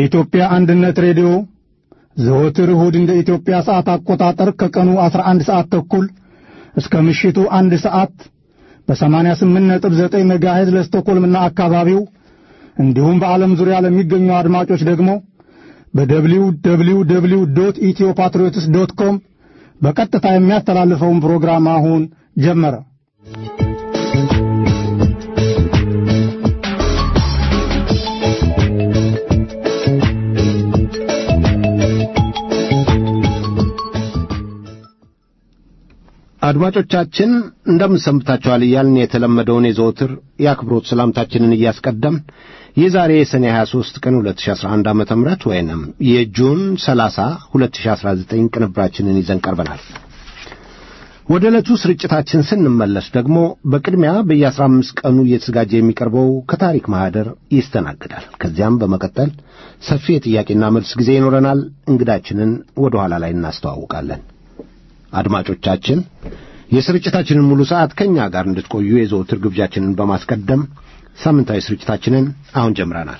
የኢትዮጵያ አንድነት ሬዲዮ ዘወትር እሁድ እንደ ኢትዮጵያ ሰዓት አቆጣጠር ከቀኑ 11 ሰዓት ተኩል እስከ ምሽቱ አንድ ሰዓት በ88.9 ሜጋሄዝ ለስቶኮልምና አካባቢው እንዲሁም በዓለም ዙሪያ ለሚገኙ አድማጮች ደግሞ በደብሊው ደብሊው ደብሊው ዶት ኢትዮ ፓትሪዮትስ ዶት ኮም በቀጥታ የሚያስተላልፈውን ፕሮግራም አሁን ጀመረ። አድማጮቻችን እንደምን ሰንብታችኋል እያልን የተለመደውን የዘወትር የአክብሮት ሰላምታችንን እያስቀደም የዛሬ የሰኔ 23 ቀን 2011 ዓ ም ወይንም የጁን 30 2019 ቅንብራችንን ይዘን ቀርበናል። ወደ ዕለቱ ስርጭታችን ስንመለስ ደግሞ በቅድሚያ በየ15 ቀኑ እየተዘጋጀ የሚቀርበው ከታሪክ ማኅደር ይስተናግዳል። ከዚያም በመቀጠል ሰፊ የጥያቄና መልስ ጊዜ ይኖረናል። እንግዳችንን ወደ ኋላ ላይ እናስተዋውቃለን። አድማጮቻችን የስርጭታችንን ሙሉ ሰዓት ከእኛ ጋር እንድትቆዩ የዘወትር ግብዣችንን በማስቀደም ሳምንታዊ ስርጭታችንን አሁን ጀምረናል።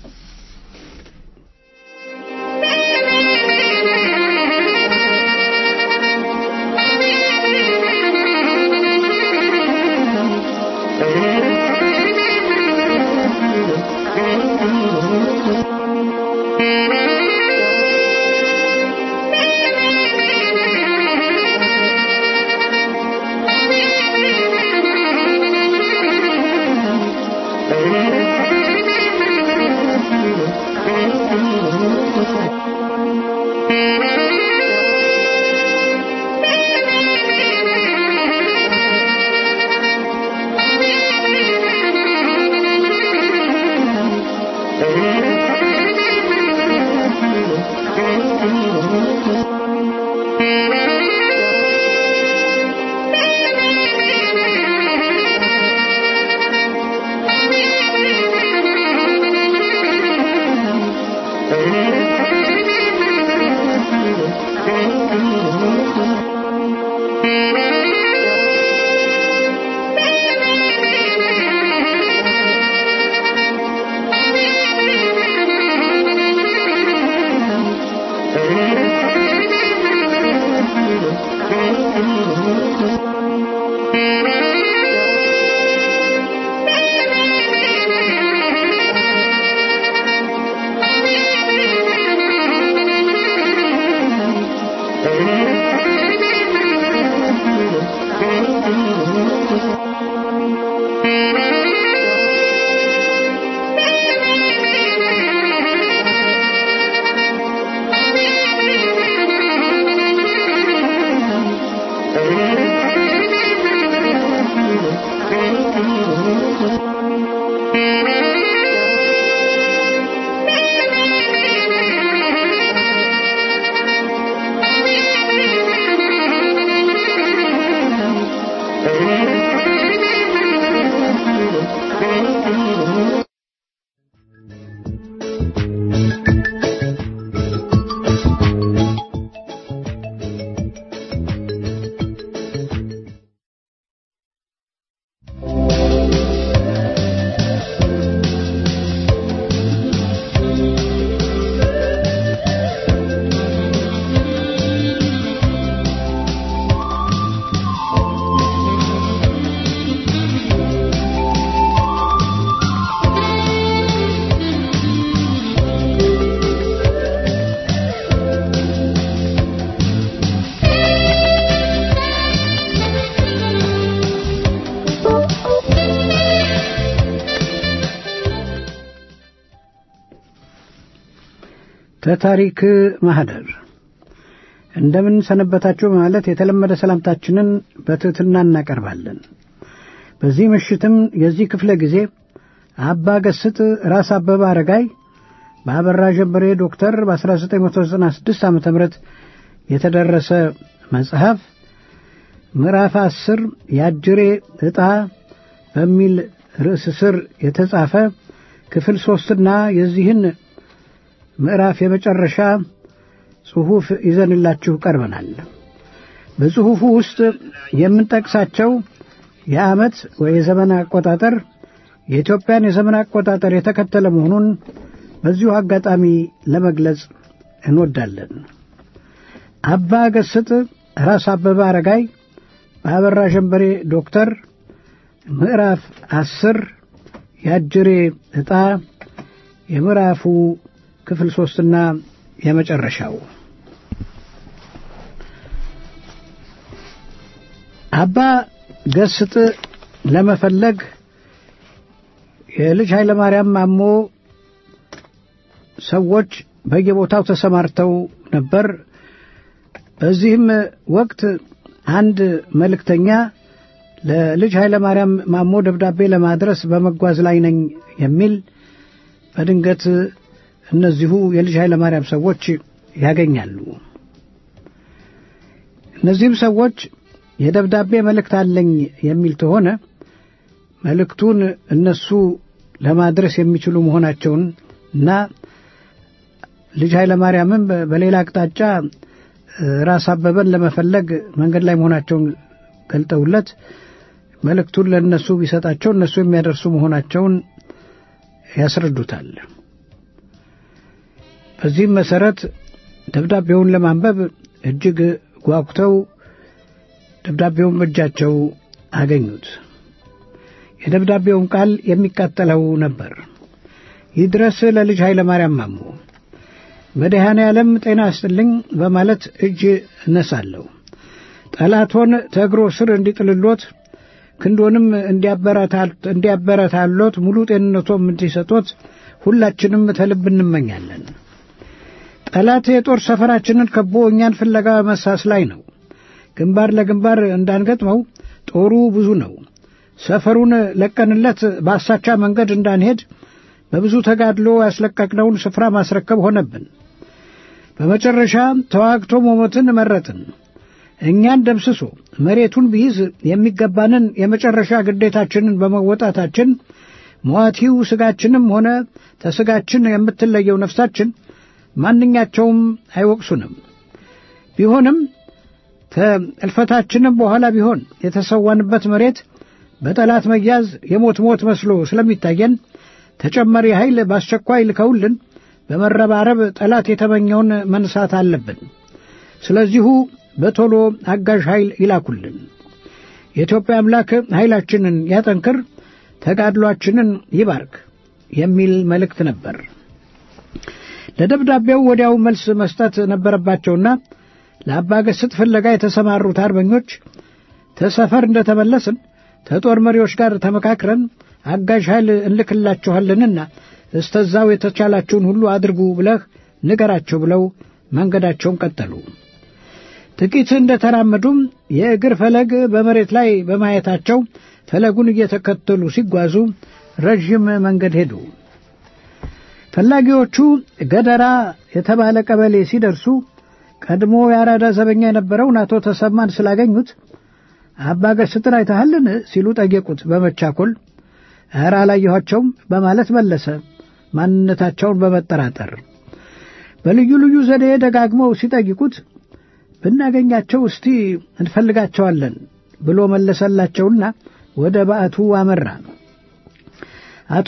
ከታሪክ ማህደር እንደምን ሰነበታችሁ በማለት የተለመደ ሰላምታችንን በትሕትና እናቀርባለን። በዚህ ምሽትም የዚህ ክፍለ ጊዜ አባ ገስጥ ራስ አበበ አረጋይ በአበራ ጀበሬ ዶክተር በ1996 ዓ ም የተደረሰ መጽሐፍ ምዕራፍ አስር የአጅሬ ዕጣ በሚል ርዕስ ስር የተጻፈ ክፍል ሦስትና የዚህን ምዕራፍ የመጨረሻ ጽሑፍ ይዘንላችሁ ቀርበናል። በጽሑፉ ውስጥ የምንጠቅሳቸው የዓመት ወይ የዘመን አቆጣጠር የኢትዮጵያን የዘመን አቆጣጠር የተከተለ መሆኑን በዚሁ አጋጣሚ ለመግለጽ እንወዳለን። አባ ገስጥ ራስ አበበ አረጋይ በአበራ ሸንበሬ ዶክተር ምዕራፍ አስር የአጅሬ ዕጣ የምዕራፉ ክፍል ሦስትና የመጨረሻው አባ ገስጥ ለመፈለግ የልጅ ኃይለ ማርያም ማሞ ሰዎች በየቦታው ተሰማርተው ነበር። በዚህም ወቅት አንድ መልእክተኛ ለልጅ ኃይለ ማርያም ማሞ ደብዳቤ ለማድረስ በመጓዝ ላይ ነኝ የሚል በድንገት እነዚሁ የልጅ ኃይለ ማርያም ሰዎች ያገኛሉ። እነዚህም ሰዎች የደብዳቤ መልእክት አለኝ የሚል ከሆነ መልእክቱን እነሱ ለማድረስ የሚችሉ መሆናቸውን እና ልጅ ኃይለ ማርያምም በሌላ አቅጣጫ ራስ አበበን ለመፈለግ መንገድ ላይ መሆናቸውን ገልጠውለት መልእክቱን ለእነሱ ቢሰጣቸው እነሱ የሚያደርሱ መሆናቸውን ያስረዱታል። በዚህም መሰረት ደብዳቤውን ለማንበብ እጅግ ጓጉተው ደብዳቤውን በእጃቸው አገኙት። የደብዳቤውን ቃል የሚቃጠለው ነበር። ይድረስ ለልጅ ኃይለ ማርያም ማሞ መድኃኔ ዓለም ጤና ይስጥልኝ በማለት እጅ እነሳለሁ። ጠላቶን ተእግሮ ስር እንዲጥልሎት ክንዶንም እንዲያበረታሎት ሙሉ ጤንነቶም እንዲሰጦት ሁላችንም ተልብ እንመኛለን። ጠላት የጦር ሰፈራችንን ከቦ እኛን ፍለጋ መሳስ ላይ ነው። ግንባር ለግንባር እንዳንገጥመው ጦሩ ብዙ ነው። ሰፈሩን ለቀንለት በአሳቻ መንገድ እንዳንሄድ በብዙ ተጋድሎ ያስለቀቅነውን ስፍራ ማስረከብ ሆነብን። በመጨረሻ ተዋግቶ መሞትን መረጥን። እኛን ደምስሶ መሬቱን ቢይዝ የሚገባንን የመጨረሻ ግዴታችንን በመወጣታችን ሟቲው ሥጋችንም ሆነ ተሥጋችን የምትለየው ነፍሳችን ማንኛቸውም አይወቅሱንም። ቢሆንም ከእልፈታችንም በኋላ ቢሆን የተሰዋንበት መሬት በጠላት መያዝ የሞት ሞት መስሎ ስለሚታየን ተጨማሪ ኃይል በአስቸኳይ ልከውልን በመረባረብ ጠላት የተመኘውን መንሳት አለብን። ስለዚሁ በቶሎ አጋዥ ኃይል ይላኩልን። የኢትዮጵያ አምላክ ኃይላችንን ያጠንክር፣ ተጋድሏችንን ይባርክ የሚል መልእክት ነበር። ለደብዳቤው ወዲያው መልስ መስጠት ነበረባቸውና ለአባ ገስጥ ፍለጋ የተሰማሩት አርበኞች ተሰፈር እንደተመለስን ከጦር መሪዎች ጋር ተመካክረን አጋዥ ኃይል እንልክላችኋለንና እስተዛው የተቻላችሁን ሁሉ አድርጉ ብለህ ንገራቸው ብለው መንገዳቸውን ቀጠሉ። ጥቂት እንደተራመዱም የእግር ፈለግ በመሬት ላይ በማየታቸው ፈለጉን እየተከተሉ ሲጓዙ ረዥም መንገድ ሄዱ። ፈላጊዎቹ ገደራ የተባለ ቀበሌ ሲደርሱ ቀድሞ የአራዳ ዘበኛ የነበረውን አቶ ተሰማን ስላገኙት አባ ገስጥን አይተሃልን ሲሉ ጠየቁት በመቻኮል ኧረ አላየኋቸውም በማለት መለሰ ማንነታቸውን በመጠራጠር በልዩ ልዩ ዘዴ ደጋግመው ሲጠይቁት ብናገኛቸው እስቲ እንፈልጋቸዋለን ብሎ መለሰላቸውና ወደ ባዕቱ አመራ አቶ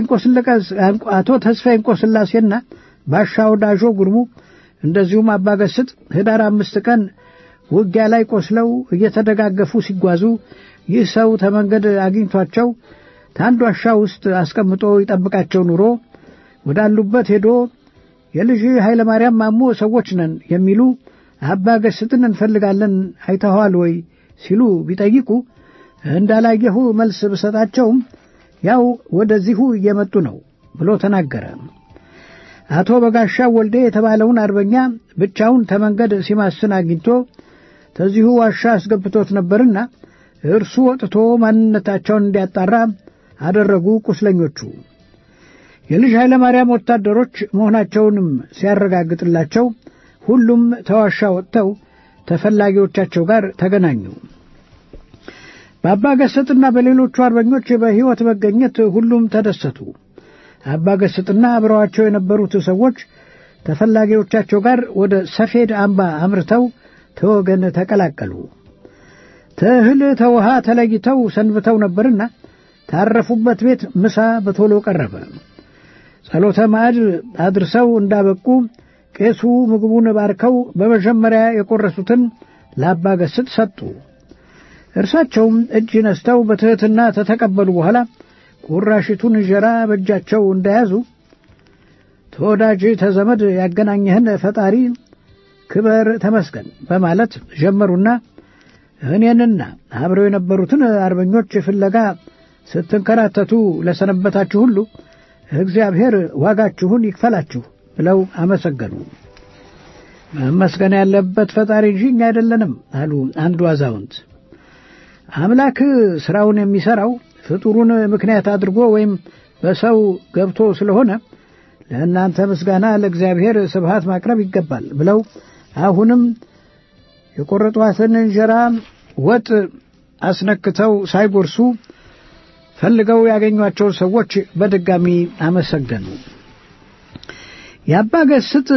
ተስፋዬ እንቆስላሴና ባሻ ወዳዦ ጉርሙ እንደዚሁም አባ ገስጥ ህዳር አምስት ቀን ውጊያ ላይ ቆስለው እየተደጋገፉ ሲጓዙ ይህ ሰው ተመንገድ አግኝቷቸው ታንድ ዋሻ ውስጥ አስቀምጦ ይጠብቃቸው ኑሮ ወዳሉበት ሄዶ የልጅ ኃይለ ማርያም ማሞ ሰዎች ነን የሚሉ አባ ገስጥን እንፈልጋለን አይተኸዋል ወይ ሲሉ ቢጠይቁ እንዳላየሁ መልስ ብሰጣቸውም ያው ወደዚሁ እየመጡ ነው ብሎ ተናገረ። አቶ በጋሻው ወልዴ የተባለውን አርበኛ ብቻውን ተመንገድ ሲማስን አግኝቶ ተዚሁ ዋሻ አስገብቶት ነበርና እርሱ ወጥቶ ማንነታቸውን እንዲያጣራ አደረጉ። ቁስለኞቹ የልጅ ኃይለ ማርያም ወታደሮች መሆናቸውንም ሲያረጋግጥላቸው ሁሉም ተዋሻ ወጥተው ተፈላጊዎቻቸው ጋር ተገናኙ። በአባ ገሰጥና በሌሎቹ አርበኞች በሕይወት መገኘት ሁሉም ተደሰቱ። አባ ገስጥና አብረዋቸው የነበሩት ሰዎች ተፈላጊዎቻቸው ጋር ወደ ሰፌድ አምባ አምርተው ተወገን ተቀላቀሉ። ተእህል ተውሃ ተለይተው ሰንብተው ነበርና ታረፉበት ቤት ምሳ በቶሎ ቀረበ። ጸሎተ ማዕድ አድርሰው እንዳበቁ ቄሱ ምግቡን ባርከው በመጀመሪያ የቆረሱትን ለአባ ገስጥ ሰጡ። እርሳቸውም እጅ ነስተው በትሕትና ተተቀበሉ። በኋላ ቁራሽቱን እንጀራ በእጃቸው እንደያዙ ተወዳጅ ተዘመድ ያገናኘህን ፈጣሪ ክበር ተመስገን በማለት ጀመሩና እኔንና አብረው የነበሩትን አርበኞች ፍለጋ ስትንከራተቱ ለሰነበታችሁ ሁሉ እግዚአብሔር ዋጋችሁን ይክፈላችሁ ብለው አመሰገኑ። መመስገን ያለበት ፈጣሪ እንጂ እኛ አይደለንም አሉ አንዱ አዛውንት። አምላክ ሥራውን የሚሠራው ፍጡሩን ምክንያት አድርጎ ወይም በሰው ገብቶ ስለሆነ ለእናንተ ምስጋና ለእግዚአብሔር ስብሃት ማቅረብ ይገባል ብለው አሁንም የቆረጧትን እንጀራ ወጥ አስነክተው ሳይጎርሱ ፈልገው ያገኟቸው ሰዎች በድጋሚ አመሰገኑ። የአባ ገስጥ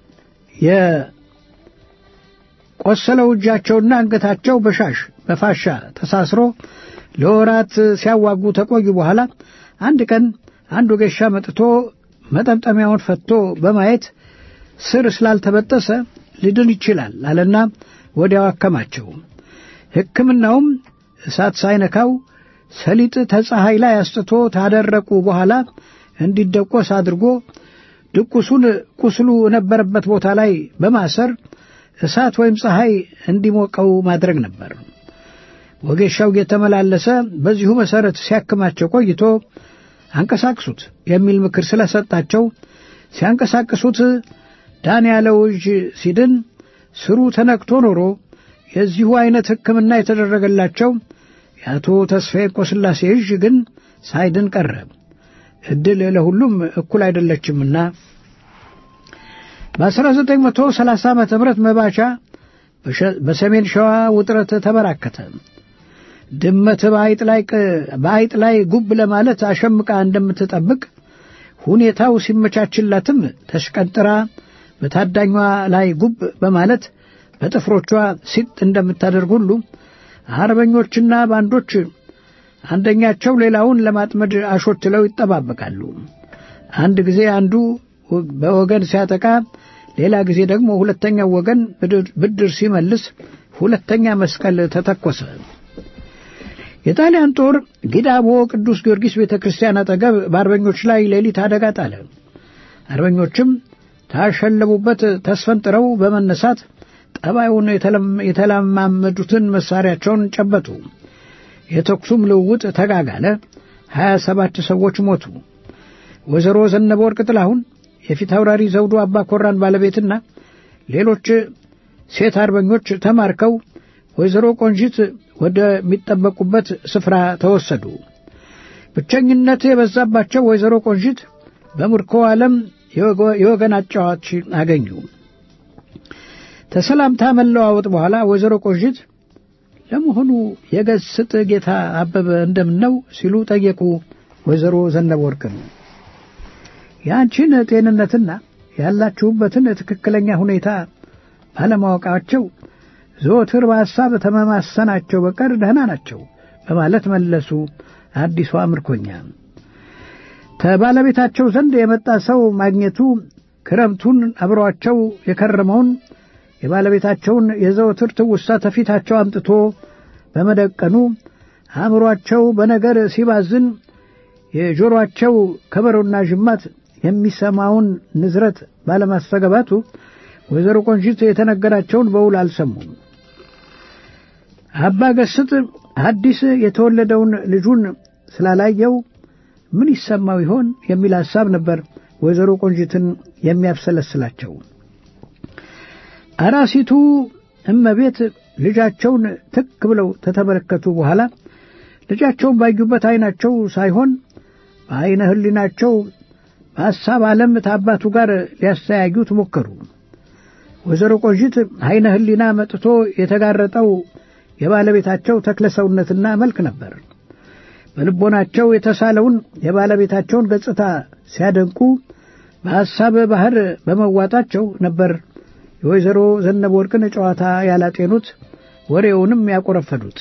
የቆሰለው እጃቸውና አንገታቸው በሻሽ በፋሻ ተሳስሮ ለወራት ሲያዋጉ ተቆዩ። በኋላ አንድ ቀን አንዱ ገሻ መጥቶ መጠምጠሚያውን ፈቶ በማየት ስር ስላልተበጠሰ ሊድን ይችላል አለና ወዲያው አከማቸው። ሕክምናውም እሳት ሳይነካው ሰሊጥ ተፀሐይ ላይ አስጥቶ ታደረቁ በኋላ እንዲደቆስ አድርጎ ድቁሱን ቁስሉ የነበረበት ቦታ ላይ በማሰር እሳት ወይም ፀሐይ እንዲሞቀው ማድረግ ነበር። ወጌሻው እየተመላለሰ በዚሁ መሠረት ሲያክማቸው ቆይቶ አንቀሳቅሱት የሚል ምክር ስለሰጣቸው ሲያንቀሳቅሱት ዳን ያለው እጅ ሲድን ስሩ ተነክቶ ኖሮ የዚሁ ዐይነት ሕክምና የተደረገላቸው የአቶ ተስፋዬ ቆስላሴ እጅ ግን ሳይድን ቀረ። ዕድል ለሁሉም እኩል አይደለችምና በ1930 ዓ ም መባቻ በሰሜን ሸዋ ውጥረት ተበራከተ። ድመት በአይጥ ላይ ጉብ ለማለት አሸምቃ እንደምትጠብቅ ሁኔታው ሲመቻችላትም ተሽቀንጥራ በታዳኟ ላይ ጉብ በማለት በጥፍሮቿ ሲጥ እንደምታደርግ ሁሉ አርበኞችና ባንዶች አንደኛቸው ሌላውን ለማጥመድ አሾትለው ይጠባበቃሉ። አንድ ጊዜ አንዱ በወገን ሲያጠቃ፣ ሌላ ጊዜ ደግሞ ሁለተኛው ወገን ብድር ሲመልስ ሁለተኛ መስቀል ተተኮሰ። የጣሊያን ጦር ጊዳቦ ቅዱስ ጊዮርጊስ ቤተ ክርስቲያን አጠገብ በአርበኞች ላይ ሌሊት አደጋ ጣለ። አርበኞችም ታሸለቡበት ተስፈንጥረው በመነሳት ጠባዩን የተለማመዱትን መሳሪያቸውን ጨበጡ። የተኩሱም ልውውጥ ተጋጋለ። ሀያ ሰባት ሰዎች ሞቱ። ወይዘሮ ዘነበ ወርቅ ጥላሁን የፊት አውራሪ ዘውዱ አባ ኮራን ባለቤትና ሌሎች ሴት አርበኞች ተማርከው ወይዘሮ ቆንጂት ወደሚጠበቁበት ስፍራ ተወሰዱ። ብቸኝነት የበዛባቸው ወይዘሮ ቆንጂት በምርኮ ዓለም የወገን አጫዋች አገኙ። ተሰላምታ መለዋወጥ በኋላ ወይዘሮ ቆንጂት ለመሆኑ የገስጥ ጌታ አበበ እንደምን ነው ሲሉ ጠየቁ። ወይዘሮ ዘነበ ወርቅን የአንቺን ጤንነትና ያላችሁበትን ትክክለኛ ሁኔታ ባለማወቃቸው ዘወትር በሐሳብ ተመማሰናቸው በቀር ደህና ናቸው በማለት መለሱ። አዲሷ ምርኮኛ ከባለቤታቸው ዘንድ የመጣ ሰው ማግኘቱ ክረምቱን አብሯቸው የከረመውን የባለቤታቸውን የዘወትር ትውስታ ተፊታቸው አምጥቶ በመደቀኑ አእምሯቸው በነገር ሲባዝን የጆሮአቸው ከበሮና ጅማት የሚሰማውን ንዝረት ባለማስተገባቱ ወይዘሮ ቆንጂት የተነገራቸውን በውል አልሰሙም። አባ ገስጥ አዲስ የተወለደውን ልጁን ስላላየው ምን ይሰማው ይሆን የሚል ሐሳብ ነበር ወይዘሮ ቆንጂትን የሚያብሰለስላቸው። አራሲቱ እመቤት ልጃቸውን ትክ ብለው ተተመለከቱ በኋላ ልጃቸውን ባዩበት ዐይናቸው ሳይሆን በዐይነ ሕሊናቸው በሐሳብ ዓለም ከአባቱ ጋር ሊያስተያዩት ሞከሩ። ወይዘሮ ቆንጂት ዐይነ ሕሊና መጥቶ የተጋረጠው የባለቤታቸው ተክለ ሰውነትና መልክ ነበር። በልቦናቸው የተሳለውን የባለቤታቸውን ገጽታ ሲያደንቁ በሐሳብ ባሕር በመዋጣቸው ነበር የወይዘሮ ዘነበ ወርቅን ጨዋታ ያላጤኑት ወሬውንም ያቆረፈዱት።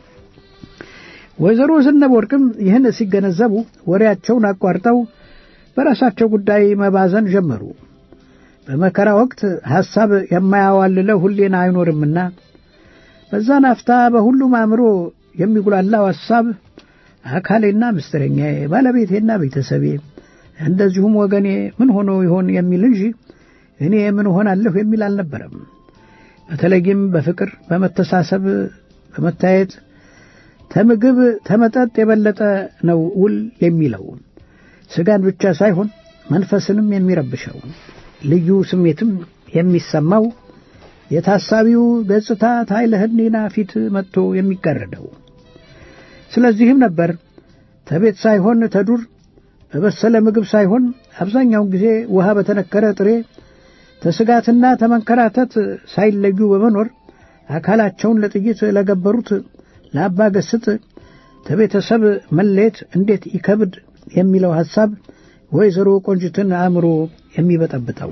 ወይዘሮ ዘነበ ወርቅም ይህን ሲገነዘቡ ወሬያቸውን አቋርጠው በራሳቸው ጉዳይ መባዘን ጀመሩ። በመከራ ወቅት ሐሳብ የማያዋልለው ሁሌና አይኖርምና በዛ ናፍታ በሁሉም አእምሮ የሚጉላላው ሐሳብ አካሌና ምስጢረኛዬ፣ ባለቤቴና ቤተሰቤ እንደዚሁም ወገኔ ምን ሆኖ ይሆን የሚል እንጂ እኔ ምን ሆናለሁ የሚል አልነበረም። በተለይም በፍቅር በመተሳሰብ በመታየት ተምግብ ተመጠጥ የበለጠ ነው ውል የሚለው ስጋን ብቻ ሳይሆን መንፈስንም የሚረብሸው ልዩ ስሜትም የሚሰማው የታሳቢው ገጽታ ታይለ ሕሊና ፊት መጥቶ የሚጋረደው። ስለዚህም ነበር ተቤት ሳይሆን ተዱር በበሰለ ምግብ ሳይሆን አብዛኛውን ጊዜ ውሃ በተነከረ ጥሬ ተስጋትና ተመንከራተት ሳይለዩ በመኖር አካላቸውን ለጥይት ለገበሩት ለአባ ገስጥ ከቤተሰብ መለየት እንዴት ይከብድ የሚለው ሐሳብ ወይዘሮ ቆንጅትን አእምሮ የሚበጠብጠው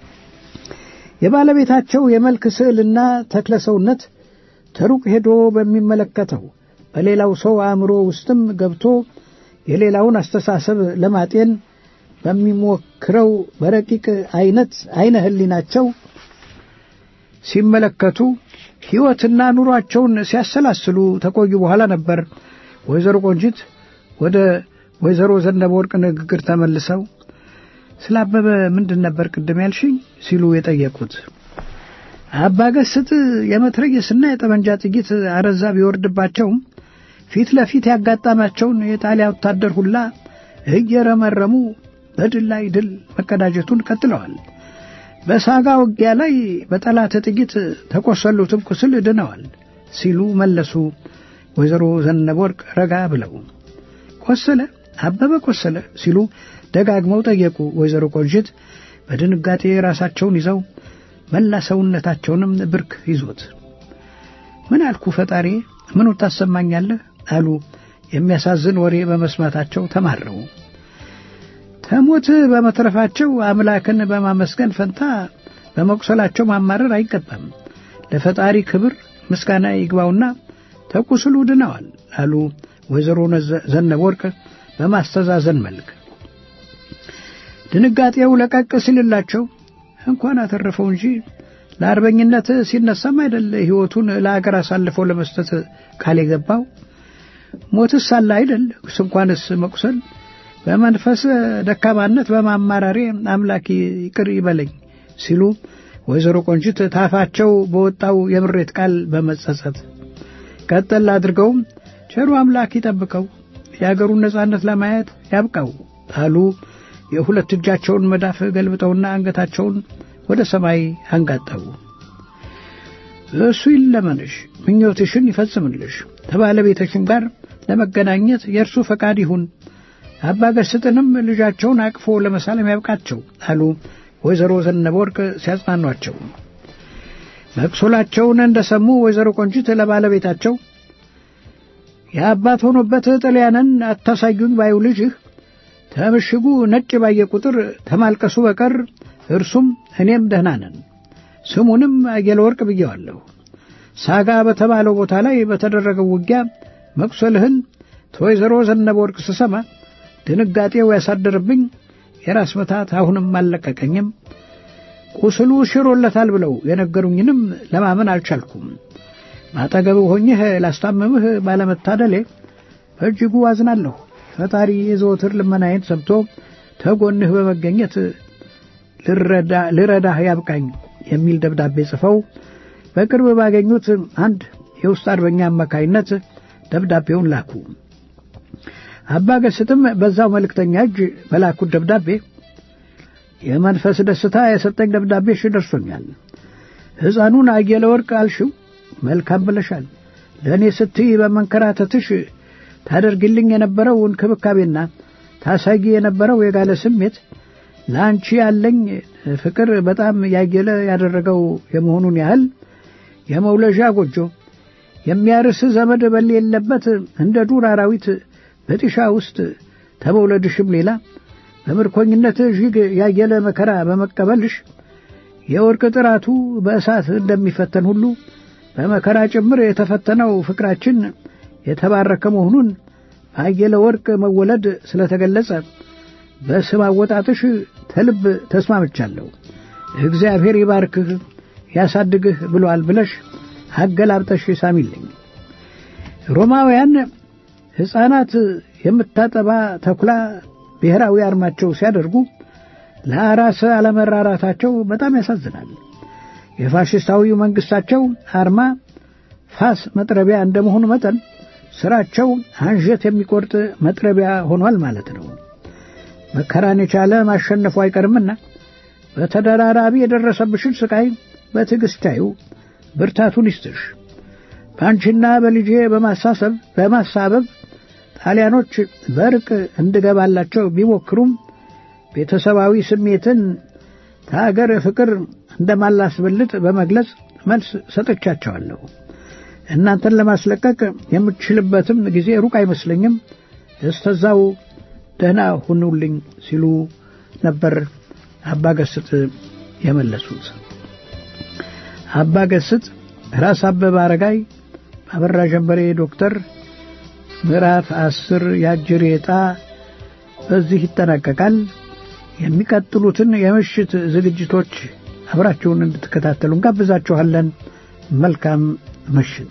የባለቤታቸው የመልክ ስዕልና ተክለ ሰውነት ተሩቅ ሄዶ በሚመለከተው በሌላው ሰው አእምሮ ውስጥም ገብቶ የሌላውን አስተሳሰብ ለማጤን በሚሞክረው በረቂቅ አይነት አይነ ህሊናቸው ሲመለከቱ ሕይወትና ኑሯቸውን ሲያሰላስሉ ተቆዩ በኋላ ነበር ወይዘሮ ቆንጂት ወደ ወይዘሮ ዘነበ ወርቅ ንግግር ተመልሰው ስለ አበበ ምንድን ነበር ቅድም ያልሽኝ ሲሉ የጠየቁት። አባ ገስጥ የመትረየስና የጠመንጃ ጥይት አረዛ ቢወርድባቸውም ፊት ለፊት ያጋጠማቸውን የጣሊያ ወታደር ሁላ እየረመረሙ በድል ላይ ድል መቀዳጀቱን ቀጥለዋል። በሳጋ ውጊያ ላይ በጠላት ጥይት ተቆሰሉትም ቁስል ድነዋል ሲሉ መለሱ ወይዘሮ ዘነበ ወርቅ ረጋ ብለው። ቆሰለ አበበ ቆሰለ ሲሉ ደጋግመው ጠየቁ ወይዘሮ ቆንጅት በድንጋጤ ራሳቸውን ይዘው መላ ሰውነታቸውንም ብርክ ይዞት። ምን አልኩ ፈጣሪ ምኑ ታሰማኛለህ አሉ የሚያሳዝን ወሬ በመስማታቸው ተማረው። ከሞት በመትረፋቸው አምላክን በማመስገን ፈንታ በመቁሰላቸው ማማረር አይገባም። ለፈጣሪ ክብር ምስጋና ይግባውና ተቁስሉ ድነዋል አሉ ወይዘሮ ዘነበ ወርቅ በማስተዛዘን መልክ። ድንጋጤው ለቀቅ ሲልላቸው እንኳን አተረፈው እንጂ ለአርበኝነት ሲነሳም አይደል ሕይወቱን ለአገር አሳልፈው ለመስጠት ቃል የገባው ሞትስ አለ አይደል ስንኳንስ መቁሰል በመንፈስ ደካማነት በማማራሬ አምላክ ይቅር ይበለኝ ሲሉ ወይዘሮ ቆንጅት ታፋቸው በወጣው የምሬት ቃል በመጸጸት ቀጠል አድርገውም ቸሩ አምላክ ይጠብቀው የአገሩን ነጻነት ለማየት ያብቃው አሉ። የሁለት እጃቸውን መዳፍ ገልብጠውና አንገታቸውን ወደ ሰማይ አንጋጠቡ። እሱ ይለመንሽ፣ ምኞትሽን ይፈጽምልሽ፣ ከባለቤትሽም ጋር ለመገናኘት የእርሱ ፈቃድ ይሁን አባ ገስጥንም ልጃቸውን አቅፎ ለመሳለም ያብቃቸው አሉ ወይዘሮ ዘነበ ወርቅ ሲያጽናኗቸው። መቅሶላቸውን እንደሰሙ ወይዘሮ ቆንጂት ለባለቤታቸው የአባት ሆኖበት ጥልያንን አታሳዩኝ ባዩ ልጅህ ከምሽጉ ነጭ ባየ ቁጥር ተማልቀሱ በቀር እርሱም እኔም ደህና ነን። ስሙንም አየለ ወርቅ ብየዋለሁ። ሳጋ በተባለው ቦታ ላይ በተደረገው ውጊያ መቁሰልህን ከወይዘሮ ዘነበ ወርቅ ስሰማ ድንጋጤው ያሳደረብኝ የራስ መታት አሁንም አልለቀቀኝም። ቁስሉ ሽሮለታል ብለው የነገሩኝንም ለማመን አልቻልኩም። ማጠገብህ ሆኜህ ላስታመምህ ባለመታደሌ በእጅጉ አዝናለሁ። ፈጣሪ የዘወትር ልመናዬን ሰምቶ ተጎንህ በመገኘት ልረዳህ ያብቃኝ የሚል ደብዳቤ ጽፈው በቅርብ ባገኙት አንድ የውስጥ አርበኛ አማካይነት ደብዳቤውን ላኩ። አባ ገስጥም በዛው መልእክተኛ እጅ በላኩት ደብዳቤ የመንፈስ ደስታ የሰጠኝ ደብዳቤሽ ደርሶኛል። ሕፃኑን አየለ ወርቅ አልሽው መልካም ብለሻል። ለእኔ ስትይ በመንከራተትሽ ታደርግልኝ የነበረው እንክብካቤና ታሳጊ የነበረው የጋለ ስሜት ለአንቺ ያለኝ ፍቅር በጣም ያየለ ያደረገው የመሆኑን ያህል የመውለዣ ጎጆ የሚያርስ ዘመድ በሌለበት እንደ ዱር አራዊት በጢሻ ውስጥ ተመውለድሽም ሌላ በምርኮኝነት እጅግ ያየለ መከራ በመቀበልሽ የወርቅ ጥራቱ በእሳት እንደሚፈተን ሁሉ በመከራ ጭምር የተፈተነው ፍቅራችን የተባረከ መሆኑን በአየለ ወርቅ መወለድ ስለተገለጸ በስም አወጣጥሽ ተልብ ተስማምቻለሁ። እግዚአብሔር ይባርክህ ያሳድግህ ብሏል ብለሽ አገላብጠሽ ሳሚልኝ። ሮማውያን ሕፃናት የምታጠባ ተኩላ ብሔራዊ አርማቸው ሲያደርጉ ለአራስ አለመራራታቸው በጣም ያሳዝናል። የፋሽስታዊው መንግሥታቸው አርማ ፋስ መጥረቢያ እንደመሆኑ መጠን ሥራቸው አንጀት የሚቆርጥ መጥረቢያ ሆኗል ማለት ነው። መከራን የቻለ ማሸነፉ አይቀርምና በተደራራቢ የደረሰብሽን ስቃይ በትዕግሥት ቻዩ፣ ብርታቱን ይስጥሽ። በአንቺና በልጄ በማሳሰብ በማሳበብ ጣሊያኖች በእርቅ እንድገባላቸው ቢሞክሩም ቤተሰባዊ ስሜትን ከአገር ፍቅር እንደማላስበልጥ በመግለጽ መልስ ሰጥቻቸዋለሁ። እናንተን ለማስለቀቅ የምችልበትም ጊዜ ሩቅ አይመስለኝም። እስተዛው ደህና ሁኑልኝ ሲሉ ነበር አባ ገስጥ የመለሱት። አባ ገስጥ ራስ አበበ አረጋይ አበራ ጀንበሬ ዶክተር ምዕራፍ አስር የአጅር ዕጣ በዚህ ይጠናቀቃል። የሚቀጥሉትን የምሽት ዝግጅቶች አብራችሁን እንድትከታተሉ እንጋብዛችኋለን። መልካም ምሽት።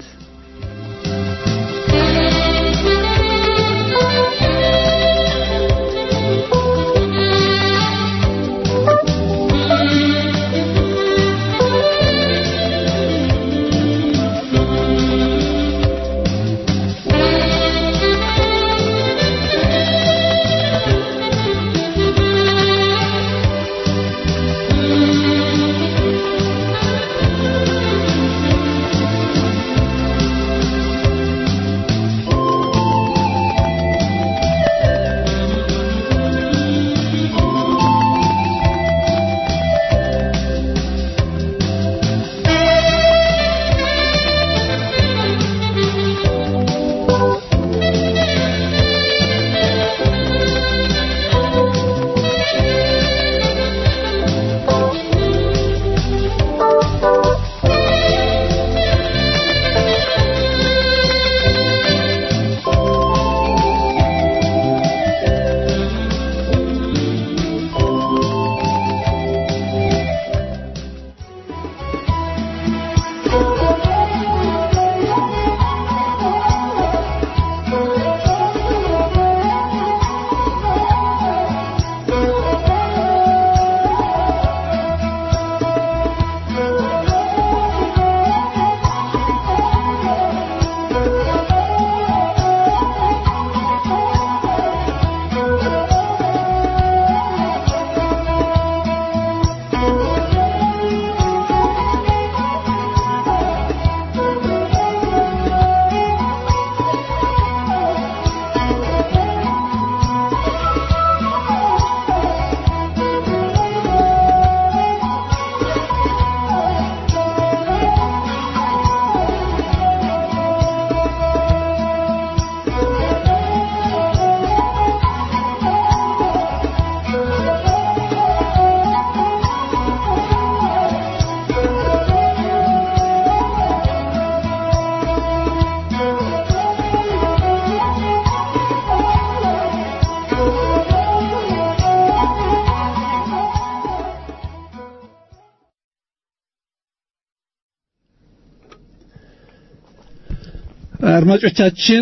አድማጮቻችን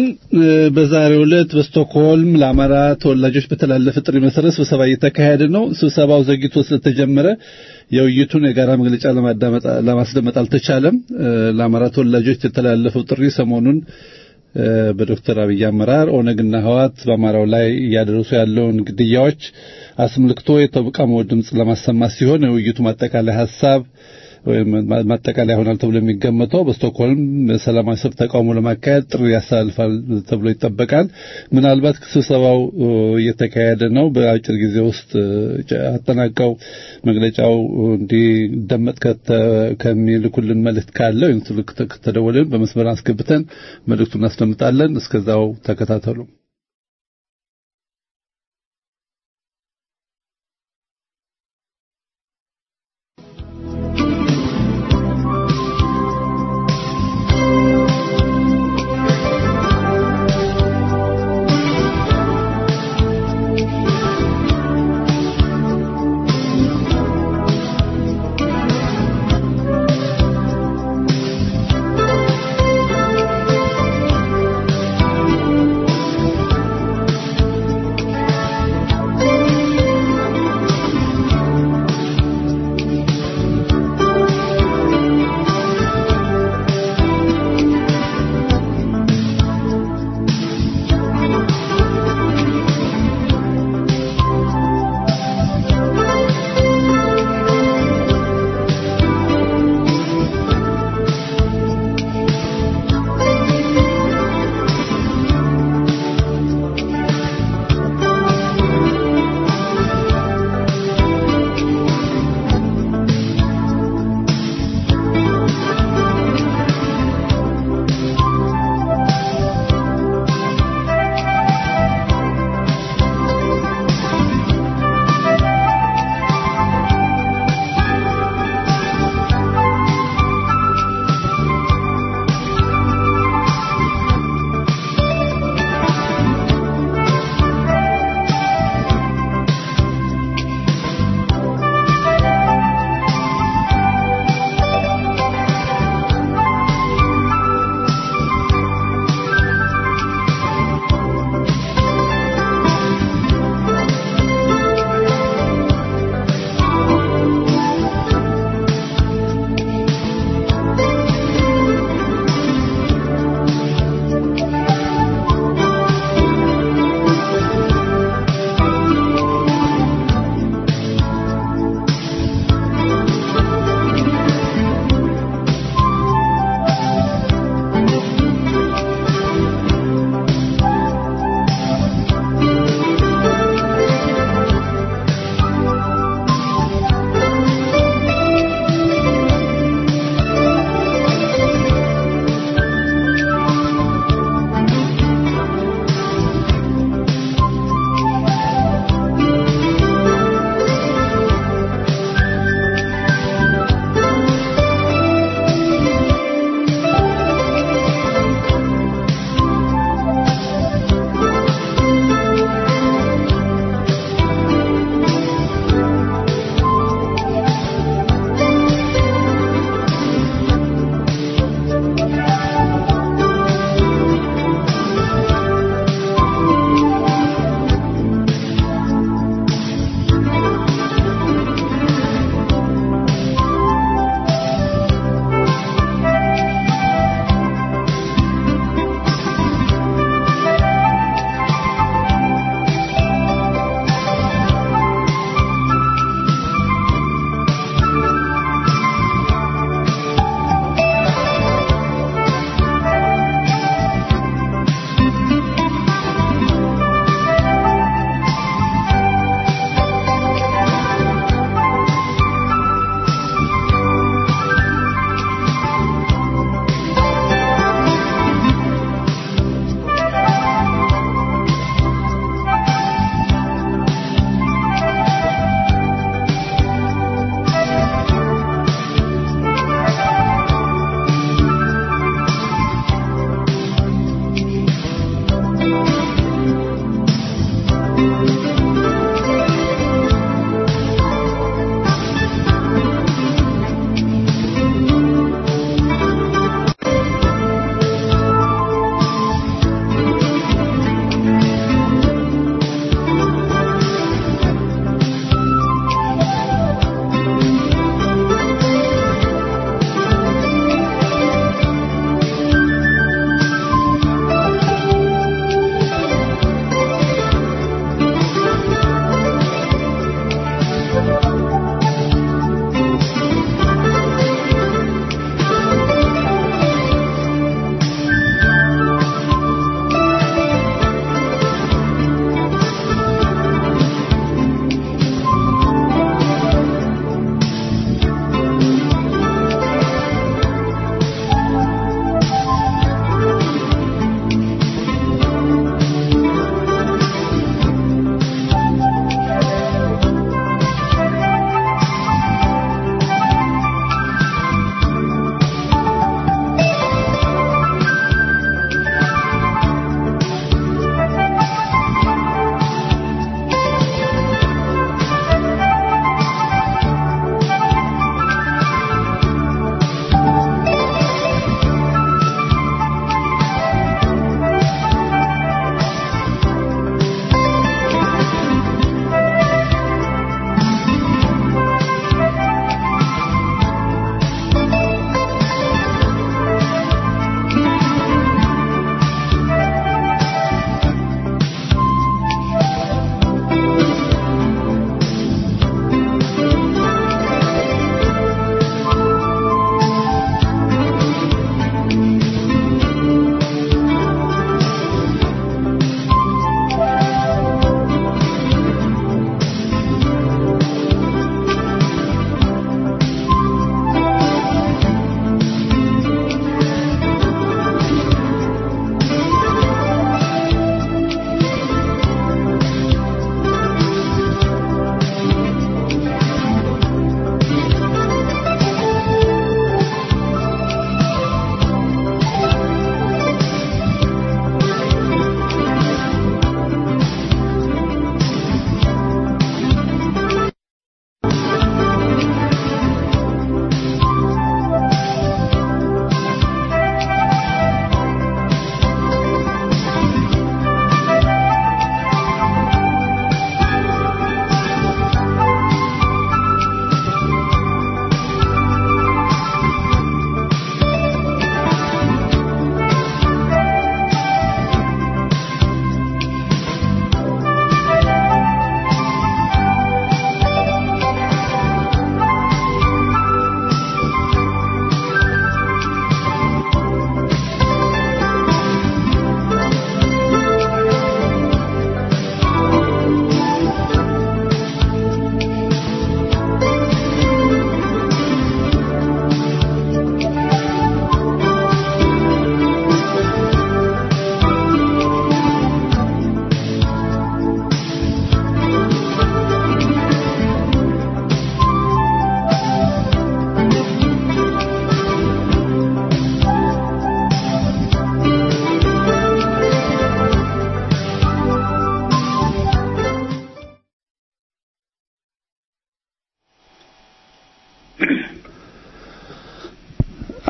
በዛሬው ዕለት በስቶክሆልም ለአማራ ተወላጆች በተላለፈ ጥሪ መሰረት ስብሰባ እየተካሄደ ነው። ስብሰባው ዘግይቶ ስለተጀመረ የውይይቱን የጋራ መግለጫ ለማስደመጥ አልተቻለም። ለአማራ ተወላጆች የተላለፈው ጥሪ ሰሞኑን በዶክተር አብይ አመራር ኦነግና ህዋት በአማራው ላይ እያደረሱ ያለውን ግድያዎች አስመልክቶ የተቃውሞ ድምፅ ለማሰማት ሲሆን የውይይቱ ማጠቃለያ ሀሳብ ወይም ማጠቃለያ ይሆናል ተብሎ የሚገመተው በስቶክሆልም ሰላማዊ ሰልፍ ተቃውሞ ለማካሄድ ጥሪ ያስተላልፋል ተብሎ ይጠበቃል። ምናልባት ስብሰባው እየተካሄደ ነው። በአጭር ጊዜ ውስጥ አጠናቀው መግለጫው እንዲደመጥ ከሚልኩልን መልእክት ካለ ወይም ስልክ ከተደወለን በመስመር አስገብተን መልእክቱን እናስደምጣለን። እስከዛው ተከታተሉ።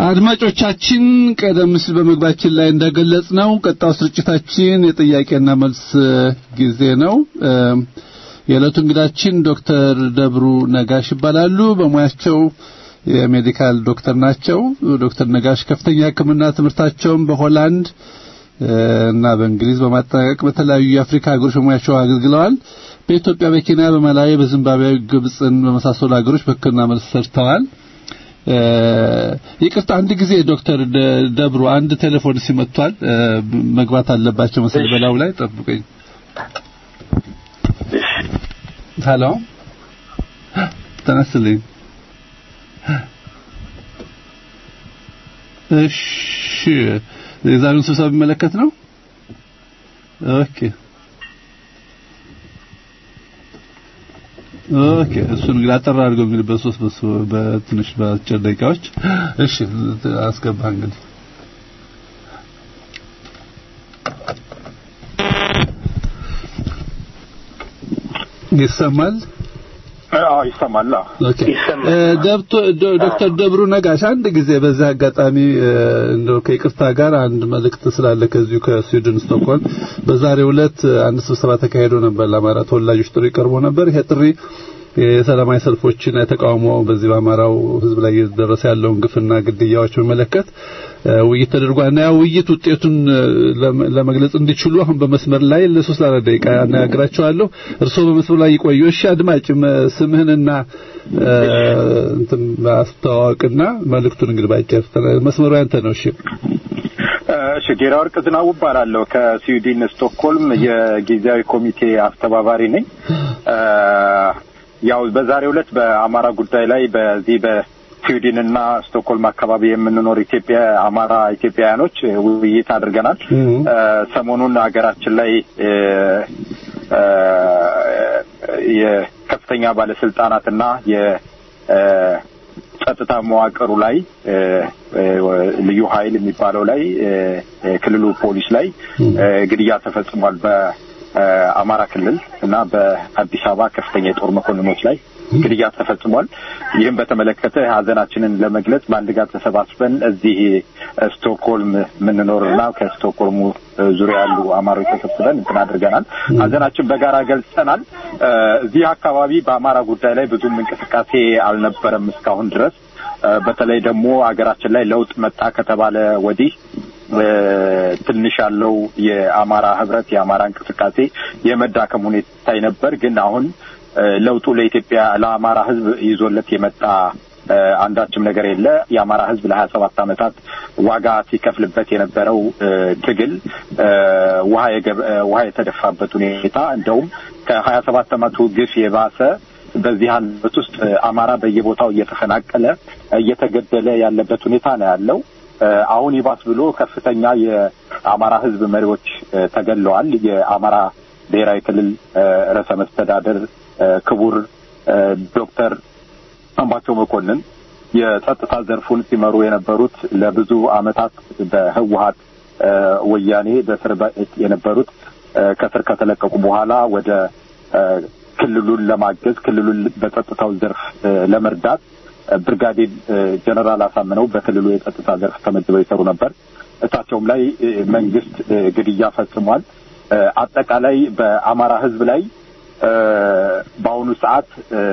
አድማጮቻችን ቀደም ሲል በመግባችን ላይ እንደገለጽ ነው ቀጣው ስርጭታችን የጥያቄና መልስ ጊዜ ነው። የዕለቱ እንግዳችን ዶክተር ደብሩ ነጋሽ ይባላሉ። በሙያቸው የሜዲካል ዶክተር ናቸው። ዶክተር ነጋሽ ከፍተኛ ሕክምና ትምህርታቸውን በሆላንድ እና በእንግሊዝ በማጠናቀቅ በተለያዩ የአፍሪካ ሀገሮች በሙያቸው አገልግለዋል። በኢትዮጵያ፣ በኬንያ፣ በማላዊ፣ በዚምባብዌ፣ ግብፅን በመሳሰሉ ሀገሮች በሕክምና መልስ ሰርተዋል። ይቅርታ አንድ ጊዜ ዶክተር ደብሩ አንድ ቴሌፎን ሲመቷል መግባት አለባቸው መሰለኝ። በላው ላይ ጠብቀኝ። ሄሎ ተነስልኝ። እሺ የዛሬውን ስብሰባ የሚመለከት ነው። ኦኬ ኦኬ እሱን እንግዲህ አጠራ አድርገው እንግዲህ በሶስት በትንሽ በአጭር ደቂቃዎች እሺ አስገባ እንግዲህ ይሰማል አዎ ይሰማል። ኦኬ ዶክተር ደብሩ ነጋሽ አንድ ጊዜ በዚህ አጋጣሚ እንደው ከይቅርታ ጋር አንድ መልእክት ስላለ ከዚሁ ከስዊድን ስቶክሆልም በዛሬው ዕለት አንድ ስብሰባ ተካሂዶ ነበር። ለአማራ ተወላጆች ጥሪ ቀርቦ ነበር። ይሄ ጥሪ የሰላማዊ ሰልፎችን ተቃውሞ በዚህ በአማራው ሕዝብ ላይ እየደረሰ ያለውን ግፍና ግድያዎች በመለከት ውይይት ተደርጓል እና ያ ውይይት ውጤቱን ለመግለጽ እንዲችሉ አሁን በመስመር ላይ ለሶስት ለአራት ደቂቃ አነጋግራቸዋለሁ። እርስዎ በመስመር ላይ ይቆዩ። እሺ አድማጭ ስምህንና እንትን ማስተዋወቅና መልእክቱን እንግዲህ ባጭር መስመሩ ያንተ ነው። እሺ እሺ ጌራ ወርቅ ዝናቡ እባላለሁ ከስዊድን ስቶክሆልም የጊዜያዊ ኮሚቴ አስተባባሪ ነኝ። ያው በዛሬው ዕለት በአማራ ጉዳይ ላይ በዚህ በስዊድን እና ስቶክሆልም አካባቢ የምንኖር ኢትዮጵያ አማራ ኢትዮጵያውያኖች ውይይት አድርገናል። ሰሞኑን ሀገራችን ላይ የከፍተኛ ባለስልጣናትና የጸጥታ መዋቅሩ ላይ ልዩ ኃይል የሚባለው ላይ ክልሉ ፖሊስ ላይ ግድያ ተፈጽሟል። በአማራ ክልል እና በአዲስ አበባ ከፍተኛ የጦር መኮንኖች ላይ ግድያ ተፈጽሟል። ይህም በተመለከተ ሀዘናችንን ለመግለጽ በአንድ ጋር ተሰባስበን እዚህ ስቶክሆልም የምንኖርና ከስቶክሆልሙ ዙሪያ ያሉ አማሮች ተሰብስበን እንትን አድርገናል። ሀዘናችን በጋራ ገልጸናል። እዚህ አካባቢ በአማራ ጉዳይ ላይ ብዙም እንቅስቃሴ አልነበረም እስካሁን ድረስ። በተለይ ደግሞ ሀገራችን ላይ ለውጥ መጣ ከተባለ ወዲህ ትንሽ ያለው የአማራ ህብረት የአማራ እንቅስቃሴ የመዳከም ሁኔታ ነበር። ግን አሁን ለውጡ ለኢትዮጵያ ለአማራ ህዝብ ይዞለት የመጣ አንዳችም ነገር የለ። የአማራ ህዝብ ለሀያ ሰባት ዓመታት ዋጋ ሲከፍልበት የነበረው ትግል ውሃ የተደፋበት ሁኔታ እንደውም ከሀያ ሰባት ዓመቱ ግፍ የባሰ በዚህ ዓመት ውስጥ አማራ በየቦታው እየተፈናቀለ እየተገደለ ያለበት ሁኔታ ነው ያለው። አሁን ይባስ ብሎ ከፍተኛ የአማራ ህዝብ መሪዎች ተገለዋል። የአማራ ብሔራዊ ክልል ርዕሰ መስተዳደር ክቡር ዶክተር አምባቸው መኮንን የጸጥታ ዘርፉን ሲመሩ የነበሩት ለብዙ ዓመታት በህወሀት ወያኔ በእስር የነበሩት ከስር ከተለቀቁ በኋላ ወደ ክልሉን ለማገዝ ክልሉን በጸጥታው ዘርፍ ለመርዳት ብርጋዴር ጀነራል አሳምነው በክልሉ የጸጥታ ዘርፍ ተመድበው ይሰሩ ነበር። እሳቸውም ላይ መንግስት ግድያ ፈጽሟል። አጠቃላይ በአማራ ህዝብ ላይ በአሁኑ ሰዓት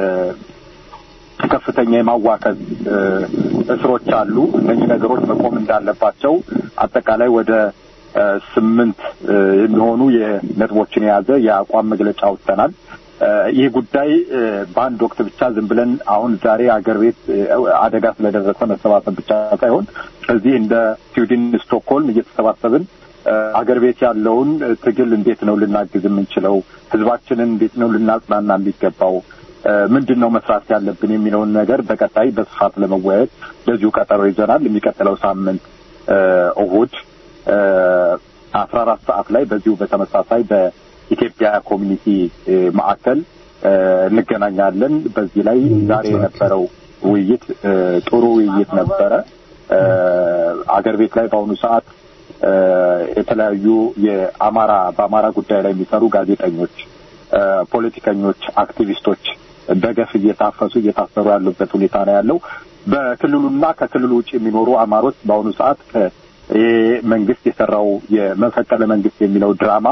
ከፍተኛ የማዋከዝ እስሮች አሉ። እነኚህ ነገሮች መቆም እንዳለባቸው አጠቃላይ ወደ ስምንት የሚሆኑ የነጥቦችን የያዘ የአቋም መግለጫ ወጥተናል። ይህ ጉዳይ በአንድ ወቅት ብቻ ዝም ብለን አሁን ዛሬ አገር ቤት አደጋ ስለደረሰ መሰባሰብ ብቻ ሳይሆን እዚህ እንደ ስዊድን ስቶክሆልም እየተሰባሰብን አገር ቤት ያለውን ትግል እንዴት ነው ልናግዝ የምንችለው፣ ህዝባችንን እንዴት ነው ልናጽናና የሚገባው፣ ምንድን ነው መስራት ያለብን የሚለውን ነገር በቀጣይ በስፋት ለመወያየት በዚሁ ቀጠሮ ይዘናል። የሚቀጥለው ሳምንት እሁድ አስራ አራት ሰዓት ላይ በዚሁ በተመሳሳይ በኢትዮጵያ ኮሚኒቲ ማዕከል እንገናኛለን። በዚህ ላይ ዛሬ የነበረው ውይይት ጥሩ ውይይት ነበረ። አገር ቤት ላይ በአሁኑ ሰዓት የተለያዩ የአማራ በአማራ ጉዳይ ላይ የሚሰሩ ጋዜጠኞች፣ ፖለቲከኞች፣ አክቲቪስቶች በገፍ እየታፈሱ እየታሰሩ ያሉበት ሁኔታ ነው ያለው። በክልሉና ከክልሉ ውጭ የሚኖሩ አማሮች በአሁኑ ሰዓት ይህ መንግስት የሰራው የመፈቀለ መንግስት የሚለው ድራማ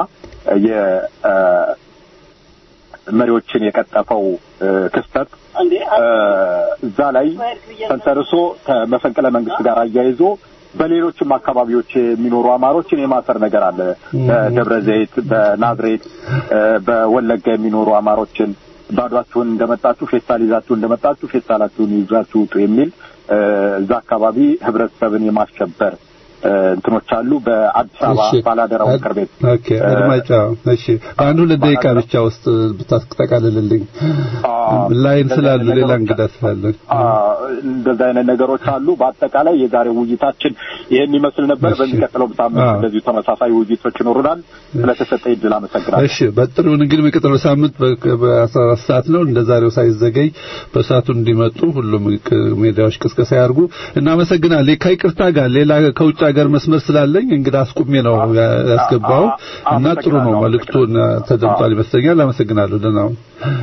የመሪዎችን የቀጠፈው ክስተት እዛ ላይ ተንተርሶ ከመፈንቅለ መንግስት ጋር አያይዞ በሌሎችም አካባቢዎች የሚኖሩ አማሮችን የማሰር ነገር አለ። በደብረ ዘይት፣ በናዝሬት፣ በወለጋ የሚኖሩ አማሮችን ባዷችሁን እንደመጣችሁ ፌስታል ይዛችሁ እንደመጣችሁ ፌስታላችሁን ይዛችሁ ውጡ የሚል እዛ አካባቢ ህብረተሰብን የማስሸበር እንትኖች አሉ። በአዲስ አበባ ባላደራው ምክር ቤት ኦኬ፣ አድማጫ እሺ፣ በአንድ ሁለት ደቂቃ ብቻ ውስጥ ብታስጠቃልልልኝ ላይን ስላሉ ሌላ እንግዳ ስላለ እንደዛ አይነት ነገሮች አሉ። በአጠቃላይ የዛሬው ውይይታችን ይህን ይመስል ነበር። በሚቀጥለው ሳምንት እንደዚሁ ተመሳሳይ ውይይቶች ይኖሩናል። ስለተሰጠ እድል አመሰግናለሁ። እሺ፣ በጥሩ እንግዲህ የሚቀጥለው ሳምንት በአስራ አራት ሰዓት ነው። እንደ ዛሬው ሳይዘገይ በሰዓቱ እንዲመጡ ሁሉም ሜዲያዎች ቅስቀሳ ያርጉ። እናመሰግናለን። ከይቅርታ ጋር ሌላ ከውጭ ሀገር መስመር ስላለኝ እንግዳ አስቁሜ ነው ያስገባው እና ጥሩ ነው መልእክቱን ተደምጧል ይመስለኛል። አመሰግናለሁ። ደህና ነው።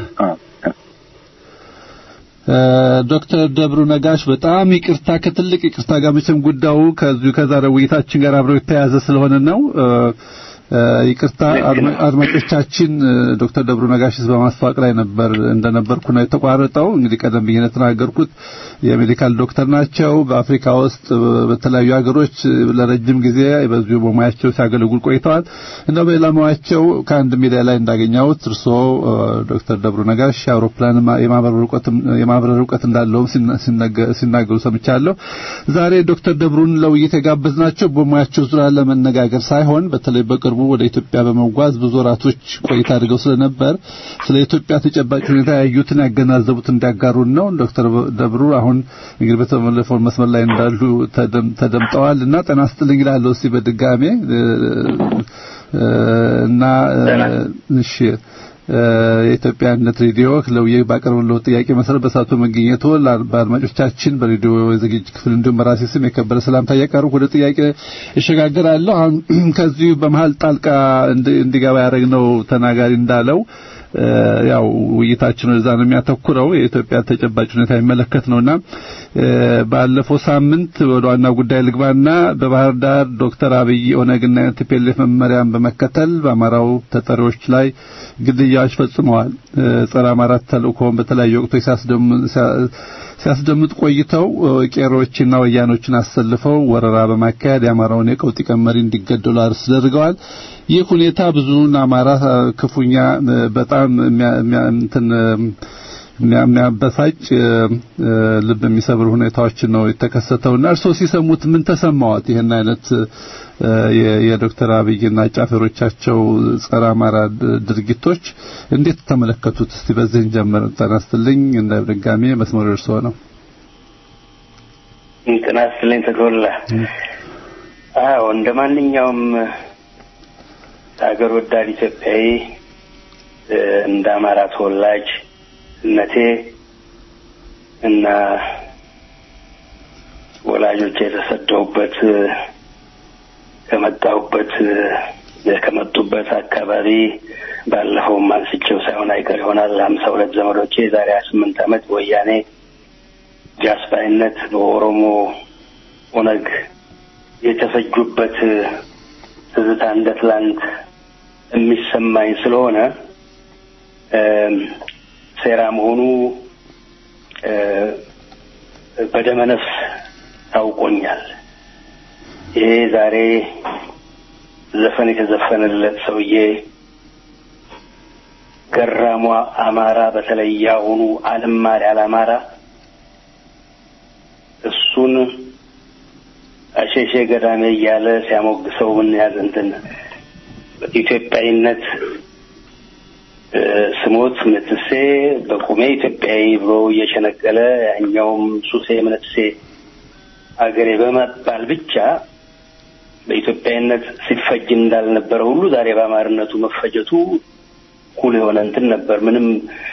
ዶክተር ደብሩ ነጋሽ በጣም ይቅርታ ከትልቅ ይቅርታ ጋር መቼም ጉዳዩ ከዚሁ ከዛሬ ውይይታችን ጋር አብረው የተያያዘ ስለሆነ ነው። ይቅርታ አድማጮቻችን፣ ዶክተር ደብሩ ነጋሽስ በማስታወቅ ላይ ነበር እንደነበርኩ ነው የተቋረጠው። እንግዲህ ቀደም ብዬ የተናገርኩት የሜዲካል ዶክተር ናቸው። በአፍሪካ ውስጥ በተለያዩ ሀገሮች ለረጅም ጊዜ በዚሁ በሙያቸው ሲያገለግሉ ቆይተዋል እና በሌላ ሙያቸው ከአንድ ሚዲያ ላይ እንዳገኘሁት እርስዎ ዶክተር ደብሩ ነጋሽ የአውሮፕላን የማብረር እውቀት እንዳለውም ሲናገሩ ሰምቻለሁ። ዛሬ ዶክተር ደብሩን ለውይይት የጋበዝናቸው በሙያቸው ዙሪያ ለመነጋገር ሳይሆን በተለይ በቅርቡ ወደ ኢትዮጵያ በመጓዝ ብዙ ወራቶች ቆይታ አድርገው ስለነበር ስለ ኢትዮጵያ ተጨባጭ ሁኔታ ያዩትን ያገናዘቡት እንዲያጋሩን ነው። ዶክተር ደብሩ አሁን እንግዲህ በተመለፈው መስመር ላይ እንዳሉ ተደምጠዋል እና ጤና ይስጥልኝ እላለሁ እስቲ በድጋሜ እና እሺ የኢትዮጵያ አንድነት ሬዲዮ ለውዬ ባቀረበለው ጥያቄ መሰረት በሳቱ መገኘቱ በአድማጮቻችን በሬዲዮ የዝግጅት ክፍል እንዲሁም በራሴ ስም የከበረ ሰላምታ እያቀረብኩ ወደ ጥያቄ እሸጋገራለሁ። አሁን ከዚሁ በመሀል ጣልቃ እንዲገባ ያደረግነው ተናጋሪ እንዳለው ያው ውይይታችን ወደዛ ነው የሚያተኩረው። የኢትዮጵያ ተጨባጭ ሁኔታ የሚመለከት ነውና ባለፈው ሳምንት ወደ ዋና ጉዳይ ልግባና በባህር ዳር ዶክተር አብይ ኦነግና ቲፒኤልኤፍ መመሪያን በመከተል በአማራው ተጠሪዎች ላይ ግድያዎች ፈጽመዋል። ጸረ አማራ ተልእኮውን በተለያዩ ወቅቶች ሲያስደምጥ ቆይተው ቄሮችና ወያኖችን አሰልፈው ወረራ በማካሄድ የአማራውን የቀውጢ ቀመሪ እንዲገደሉ አስደርገዋል። ይህ ሁኔታ ብዙውን አማራ ክፉኛ በጣም እንትን የሚያበሳጭ ልብ የሚሰብር ሁኔታዎችን ነው የተከሰተውና እርስዎ ሲሰሙት ምን ተሰማዎት? ይህን አይነት የዶክተር አብይና ጫፈሮቻቸው ጸረ አማራ ድርጊቶች እንዴት ተመለከቱት? እስቲ በዚህን ጀምር። ጤና ይስጥልኝ። እንደ ድጋሜ መስመሩ እርስዎ ነው። ጤና ይስጥልኝ ተጎላ። አዎ እንደ ማንኛውም ሀገር ወዳድ ኢትዮጵያዊ እንደ አማራ ተወላጅ እነቴ እና ወላጆች የተሰደውበት ከመጣሁበት ከመጡበት አካባቢ ባለፈውም አንስቼው ሳይሆን አይቀር ይሆናል ሀምሳ ሁለት ዘመዶቼ የዛሬ ሀያ ስምንት ዓመት ወያኔ ጃስባይነት በኦሮሞ ኦነግ የተፈጁበት ትዝታ እንደ ትላንት የሚሰማኝ ስለሆነ ሴራ መሆኑ በደመነፍስ ታውቆኛል። ይሄ ዛሬ ዘፈን የተዘፈነለት ሰውዬ ገራሟ አማራ በተለይ ያሁኑ አልማር ያለ አማራ እሱን አሸሼ ገዳሜ እያለ ሲያሞግሰው ምን ያህል እንትን ኢትዮጵያዊነት ስሞት ምትሴ በቁሜ ኢትዮጵያዊ ብሎ እየሸነገለ ያኛውም ሱሴ ምንትሴ አገሬ በመባል ብቻ በኢትዮጵያዊነት ሲፈጅ እንዳልነበረ ሁሉ ዛሬ በአማርነቱ መፈጀቱ ኩል የሆነ እንትን ነበር። ምንም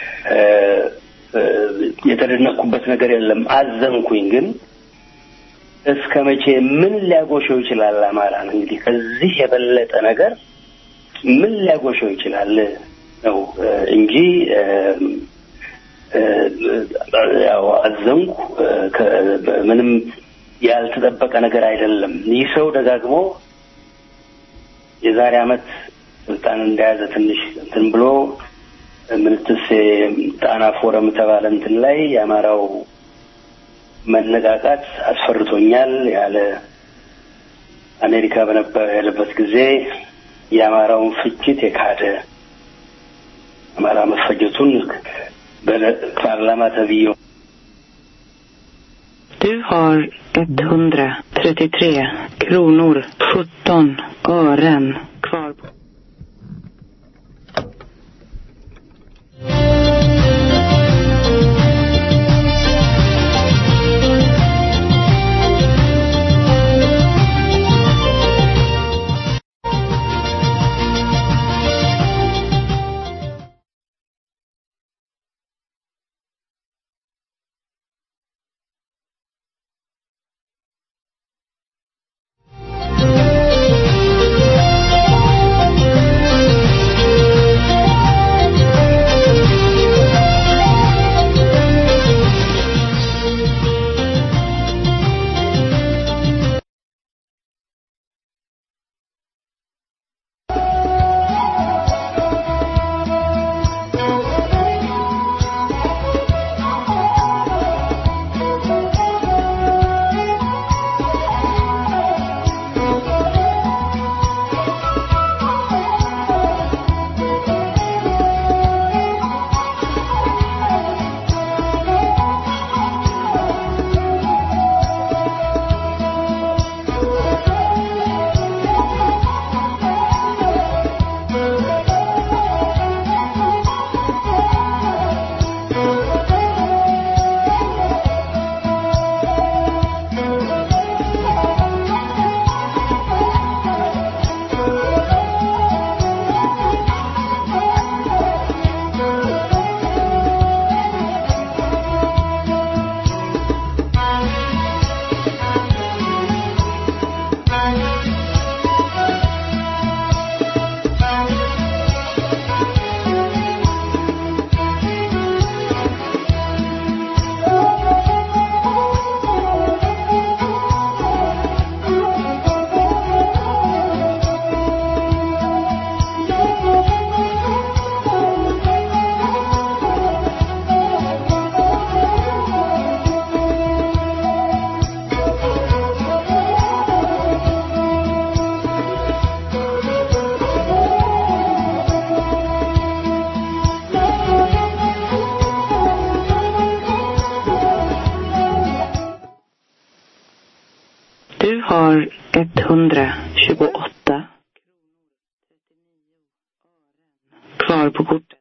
የተደነቅኩበት ነገር የለም። አዘንኩኝ። ግን እስከ መቼ ምን ሊያጎሸው ይችላል? አማራን እንግዲህ ከዚህ የበለጠ ነገር ምን ሊያጎሸው ይችላል ነው እንጂ ያው አዘንኩ። ምንም ያልተጠበቀ ነገር አይደለም። ይህ ሰው ደጋግሞ የዛሬ ዓመት ስልጣን እንደያዘ ትንሽ እንትን ብሎ ምንትሴ ጣና ፎረም የተባለ እንትን ላይ የአማራው መነቃቃት አስፈርቶኛል ያለ አሜሪካ በነበረ ያለበት ጊዜ የአማራውን ፍጅት የካደ አማራ መፈጀቱን በፓርላማ ተብዬው Du har 133 kronor 17 ören kvar. på- Du har 128 kvar på kortet.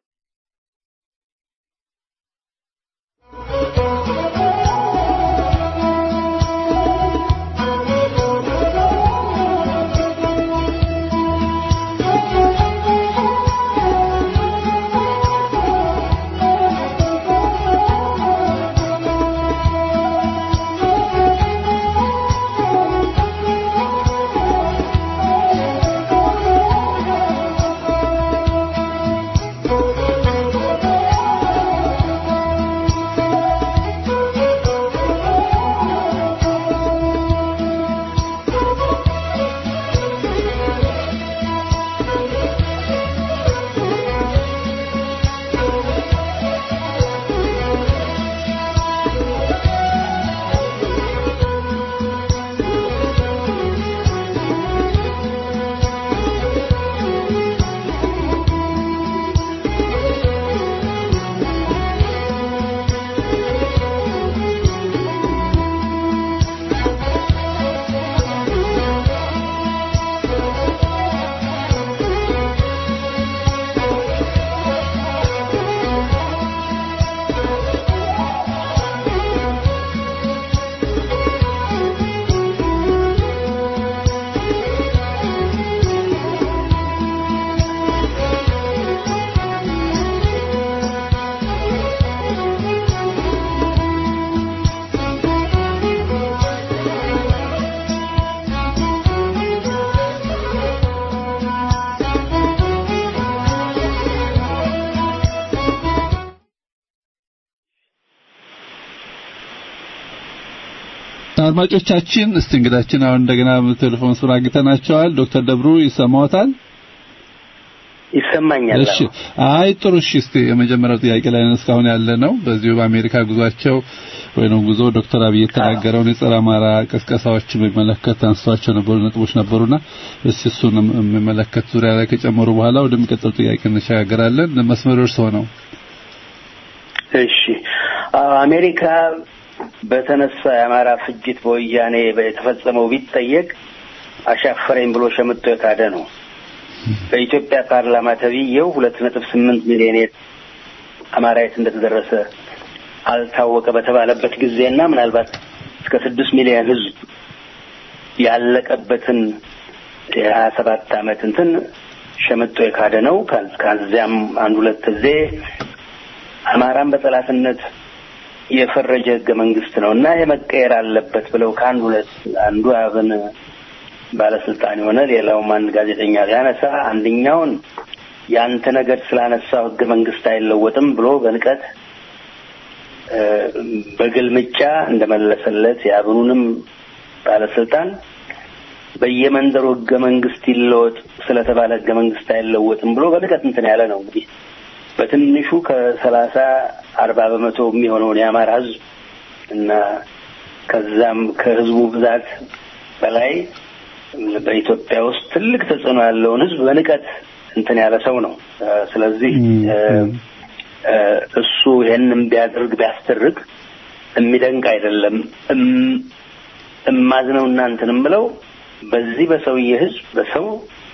አድማጮቻችን እስቲ እንግዳችን አሁን እንደገና ቴሌፎን ስራ አግኝተናቸዋል። ዶክተር ደብሩ ይሰማዎታል? ይሰማኛል። እሺ፣ አይ ጥሩ። እሺ፣ እስቲ የመጀመሪያው ጥያቄ ላይ ነን እስካሁን ያለ ነው። በዚሁ በአሜሪካ ጉዟቸው ወይንም ጉዞ ዶክተር አብይ የተናገረውን የጸረ አማራ ቅስቀሳዎች በሚመለከት አንስቷቸው ነበሩ ነጥቦች ነበሩና እስቲ እሱን የሚመለከት ዙሪያ ላይ ከጨመሩ በኋላ ወደሚቀጥለው ጥያቄ እንሸጋገራለን። መስመሩ እርስዎ ነው። እሺ፣ አሜሪካ በተነሳ የአማራ ፍጅት በወያኔ የተፈጸመው ቢጠየቅ አሻፈረኝ ብሎ ሸምጦ የካደ ነው። በኢትዮጵያ ፓርላማ ተብዬው ሁለት ነጥብ ስምንት ሚሊዮን አማራ የት እንደተደረሰ አልታወቀ በተባለበት ጊዜና ምናልባት እስከ ስድስት ሚሊዮን ሕዝብ ያለቀበትን የሀያ ሰባት ዓመት እንትን ሸምጦ የካደ ነው። ከዚያም አንድ ሁለት ጊዜ አማራን በጠላትነት የፈረጀ ህገ መንግስት ነው እና የመቀየር አለበት ብለው ከአንድ ሁለት አንዱ አብን ባለስልጣን የሆነ ሌላውም አንድ ጋዜጠኛ ሊያነሳ አንደኛውን ያንተ ነገር ስላነሳው ህገ መንግስት አይለወጥም ብሎ በንቀት በግልምጫ እንደመለሰለት የአብኑንም ባለስልጣን በየመንደሩ ህገ መንግስት ይለወጥ ስለተባለ ህገ መንግስት አይለወጥም ብሎ በንቀት እንትን ያለ ነው እንግዲህ በትንሹ ከሰላሳ አርባ በመቶ የሚሆነውን የአማራ ህዝብ እና ከዛም ከህዝቡ ብዛት በላይ በኢትዮጵያ ውስጥ ትልቅ ተጽዕኖ ያለውን ህዝብ በንቀት እንትን ያለ ሰው ነው። ስለዚህ እሱ ይሄንን ቢያደርግ ቢያስተርግ የሚደንቅ አይደለም። እማዝነው እናንትን የምለው በዚህ በሰውዬ ህዝብ በሰው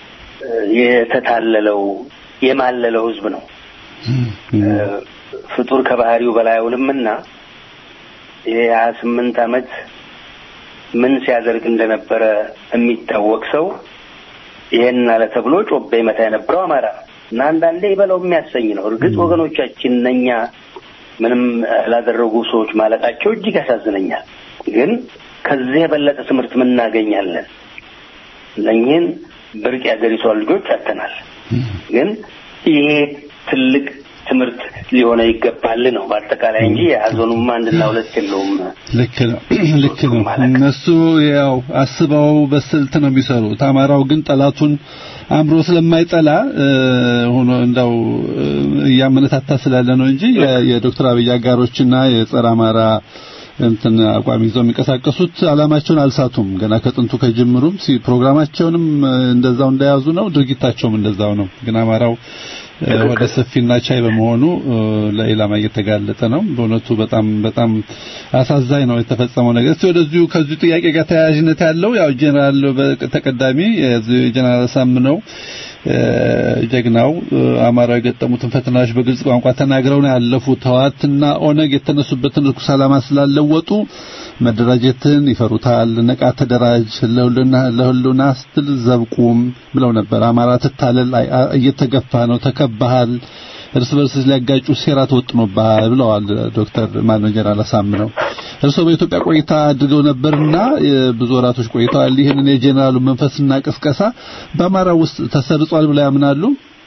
የተታለለው የማለለው ህዝብ ነው። ፍጡር ከባህሪው በላይ አይውልምና ይሄ ሀያ ስምንት አመት ምን ሲያደርግ እንደነበረ የሚታወቅ ሰው ይሄን አለ ተብሎ ጮቤ መታ የነበረው አማራ እና አንዳንዴ ይበለው የሚያሰኝ ነው። እርግጥ ወገኖቻችን እነኛ ምንም ላደረጉ ሰዎች ማለቃቸው እጅግ ያሳዝነኛል። ግን ከዚህ የበለጠ ትምህርት ምን እናገኛለን? እነኝህን ብርቅ የአገሪቷ ልጆች አተናል። ግን ይሄ ትልቅ ትምህርት ሊሆነ ይገባል ነው በአጠቃላይ እንጂ የሀዘኑም አንድና ሁለት የለውም። ልክ ነው፣ ልክ ነው። እነሱ ያው አስበው በስልት ነው የሚሰሩት። አማራው ግን ጠላቱን አምሮ ስለማይጠላ ሆኖ እንዳው እያመነታታ ስላለ ነው እንጂ የዶክተር አብይ አጋሮችና የጸረ አማራ እንትን አቋም ይዘው የሚንቀሳቀሱት አላማቸውን አልሳቱም። ገና ከጥንቱ ከጅምሩም ፕሮግራማቸውንም እንደዛው እንደያዙ ነው፣ ድርጊታቸውም እንደዛው ነው። ግን አማራው ወደ ሰፊና ቻይ በመሆኑ ለኢላማ እየተጋለጠ ነው። በእውነቱ በጣም በጣም አሳዛኝ ነው የተፈጸመው ነገር። እስቲ ወደዚሁ ከዚሁ ጥያቄ ጋር ተያያዥነት ያለው ያው ጄኔራል ተቀዳሚ ጄኔራል ሳምነው ጀግናው አማራው የገጠሙትን ፈተናዎች በግልጽ ቋንቋ ተናግረው ነው ያለፉት። ህወሓትና ኦነግ የተነሱበትን ርኩስ ዓላማ ስላለወጡ መደራጀትን ይፈሩታል። ነቃ ተደራጅ፣ ለሁሉና ስትል ዘብቁም ብለው ነበር። አማራ ትታለል፣ እየተገፋ ነው፣ ተከባሃል፣ እርስ በርስ ሊያጋጩ ሴራ ተወጥኖብሃል ብለዋል ዶክተር ማነው ጀነራል አሳምነው። እርስዎ በኢትዮጵያ ቆይታ አድርገው ነበርና ብዙ ወራቶች ቆይተዋል። ይህንን የጄኔራሉ መንፈስና ቅስቀሳ በአማራ ውስጥ ተሰርጿል ብለው ያምናሉ?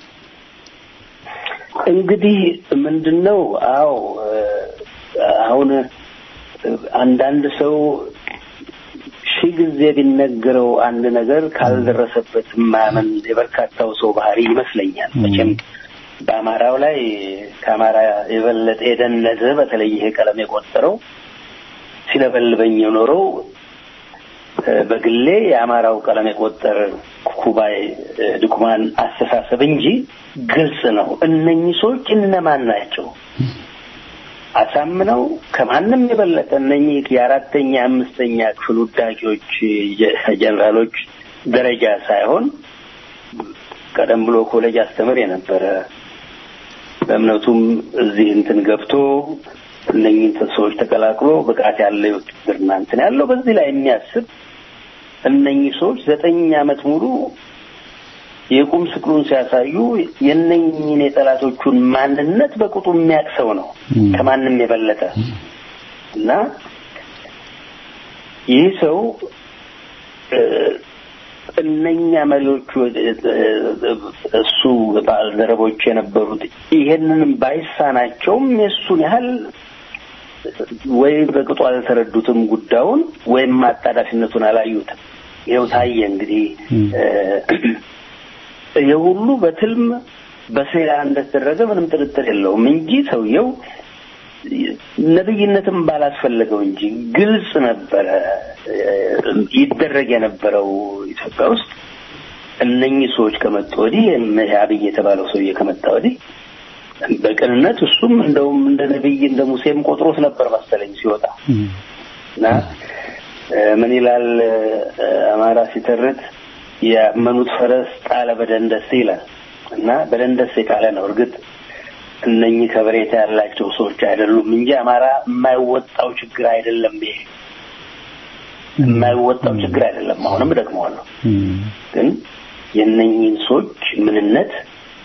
እንግዲህ ምንድነው? አዎ አሁን አንዳንድ ሰው ሺህ ጊዜ ቢነገረው አንድ ነገር ካልደረሰበት ማመን የበርካታው ሰው ባህሪ ይመስለኛል። መቼም በአማራው ላይ ከአማራ የበለጠ የደነዘ በተለይ ይሄ ቀለም የቆጠረው ሲለበልበኝ የኖረው በግሌ የአማራው ቀለም የቆጠረ ኩባይ ድኩማን አስተሳሰብ እንጂ ግልጽ ነው። እነኚህ ሰዎች እነማን ናቸው? አሳምነው ከማንም የበለጠ እነኚህ የአራተኛ አምስተኛ ክፍል ውዳቂዎች ጀነራሎች ደረጃ ሳይሆን ቀደም ብሎ ኮሌጅ አስተምር የነበረ በእምነቱም እዚህ እንትን ገብቶ እነኝህን ሰዎች ተቀላቅሎ ብቃት ያለው የውትድርና እንትን ያለው በዚህ ላይ የሚያስብ እነኚህ ሰዎች ዘጠኝ ዓመት ሙሉ የቁም ስቅሉን ሲያሳዩ የነኝህን የጠላቶቹን ማንነት በቁጡ የሚያውቅ ሰው ነው ከማንም የበለጠ እና ይህ ሰው እነኛ መሪዎቹ እሱ ባልደረቦች የነበሩት ይሄንንም ባይሳናቸውም የእሱን ያህል ወይ በቅጡ አልተረዱትም ጉዳዩን ወይም አጣዳፊነቱን አላዩትም። ይኸው ታየ እንግዲህ ይህ ሁሉ በትልም በሴራ እንደተደረገ ምንም ጥርጥር የለውም እንጂ ሰውየው ነብይነትም ባላስፈለገው እንጂ ግልጽ ነበረ ይደረግ የነበረው ኢትዮጵያ ውስጥ እነኚህ ሰዎች ከመጡ ወዲህ አብይ የተባለው ሰውዬ ከመጣ ወዲህ በቅንነት እሱም እንደውም እንደ ነብይ እንደ ሙሴም ቆጥሮት ነበር መሰለኝ ሲወጣ እና ምን ይላል አማራ ሲተርት ያመኑት ፈረስ ጣለ በደንደስ ይላል እና በደንደስ የጣለ ነው እርግጥ እነኚህ ከበሬታ ያላቸው ሰዎች አይደሉም እንጂ አማራ የማይወጣው ችግር አይደለም። ይሄ የማይወጣው ችግር አይደለም። አሁንም እደግመዋለሁ። ግን የእነኚህን ሰዎች ምንነት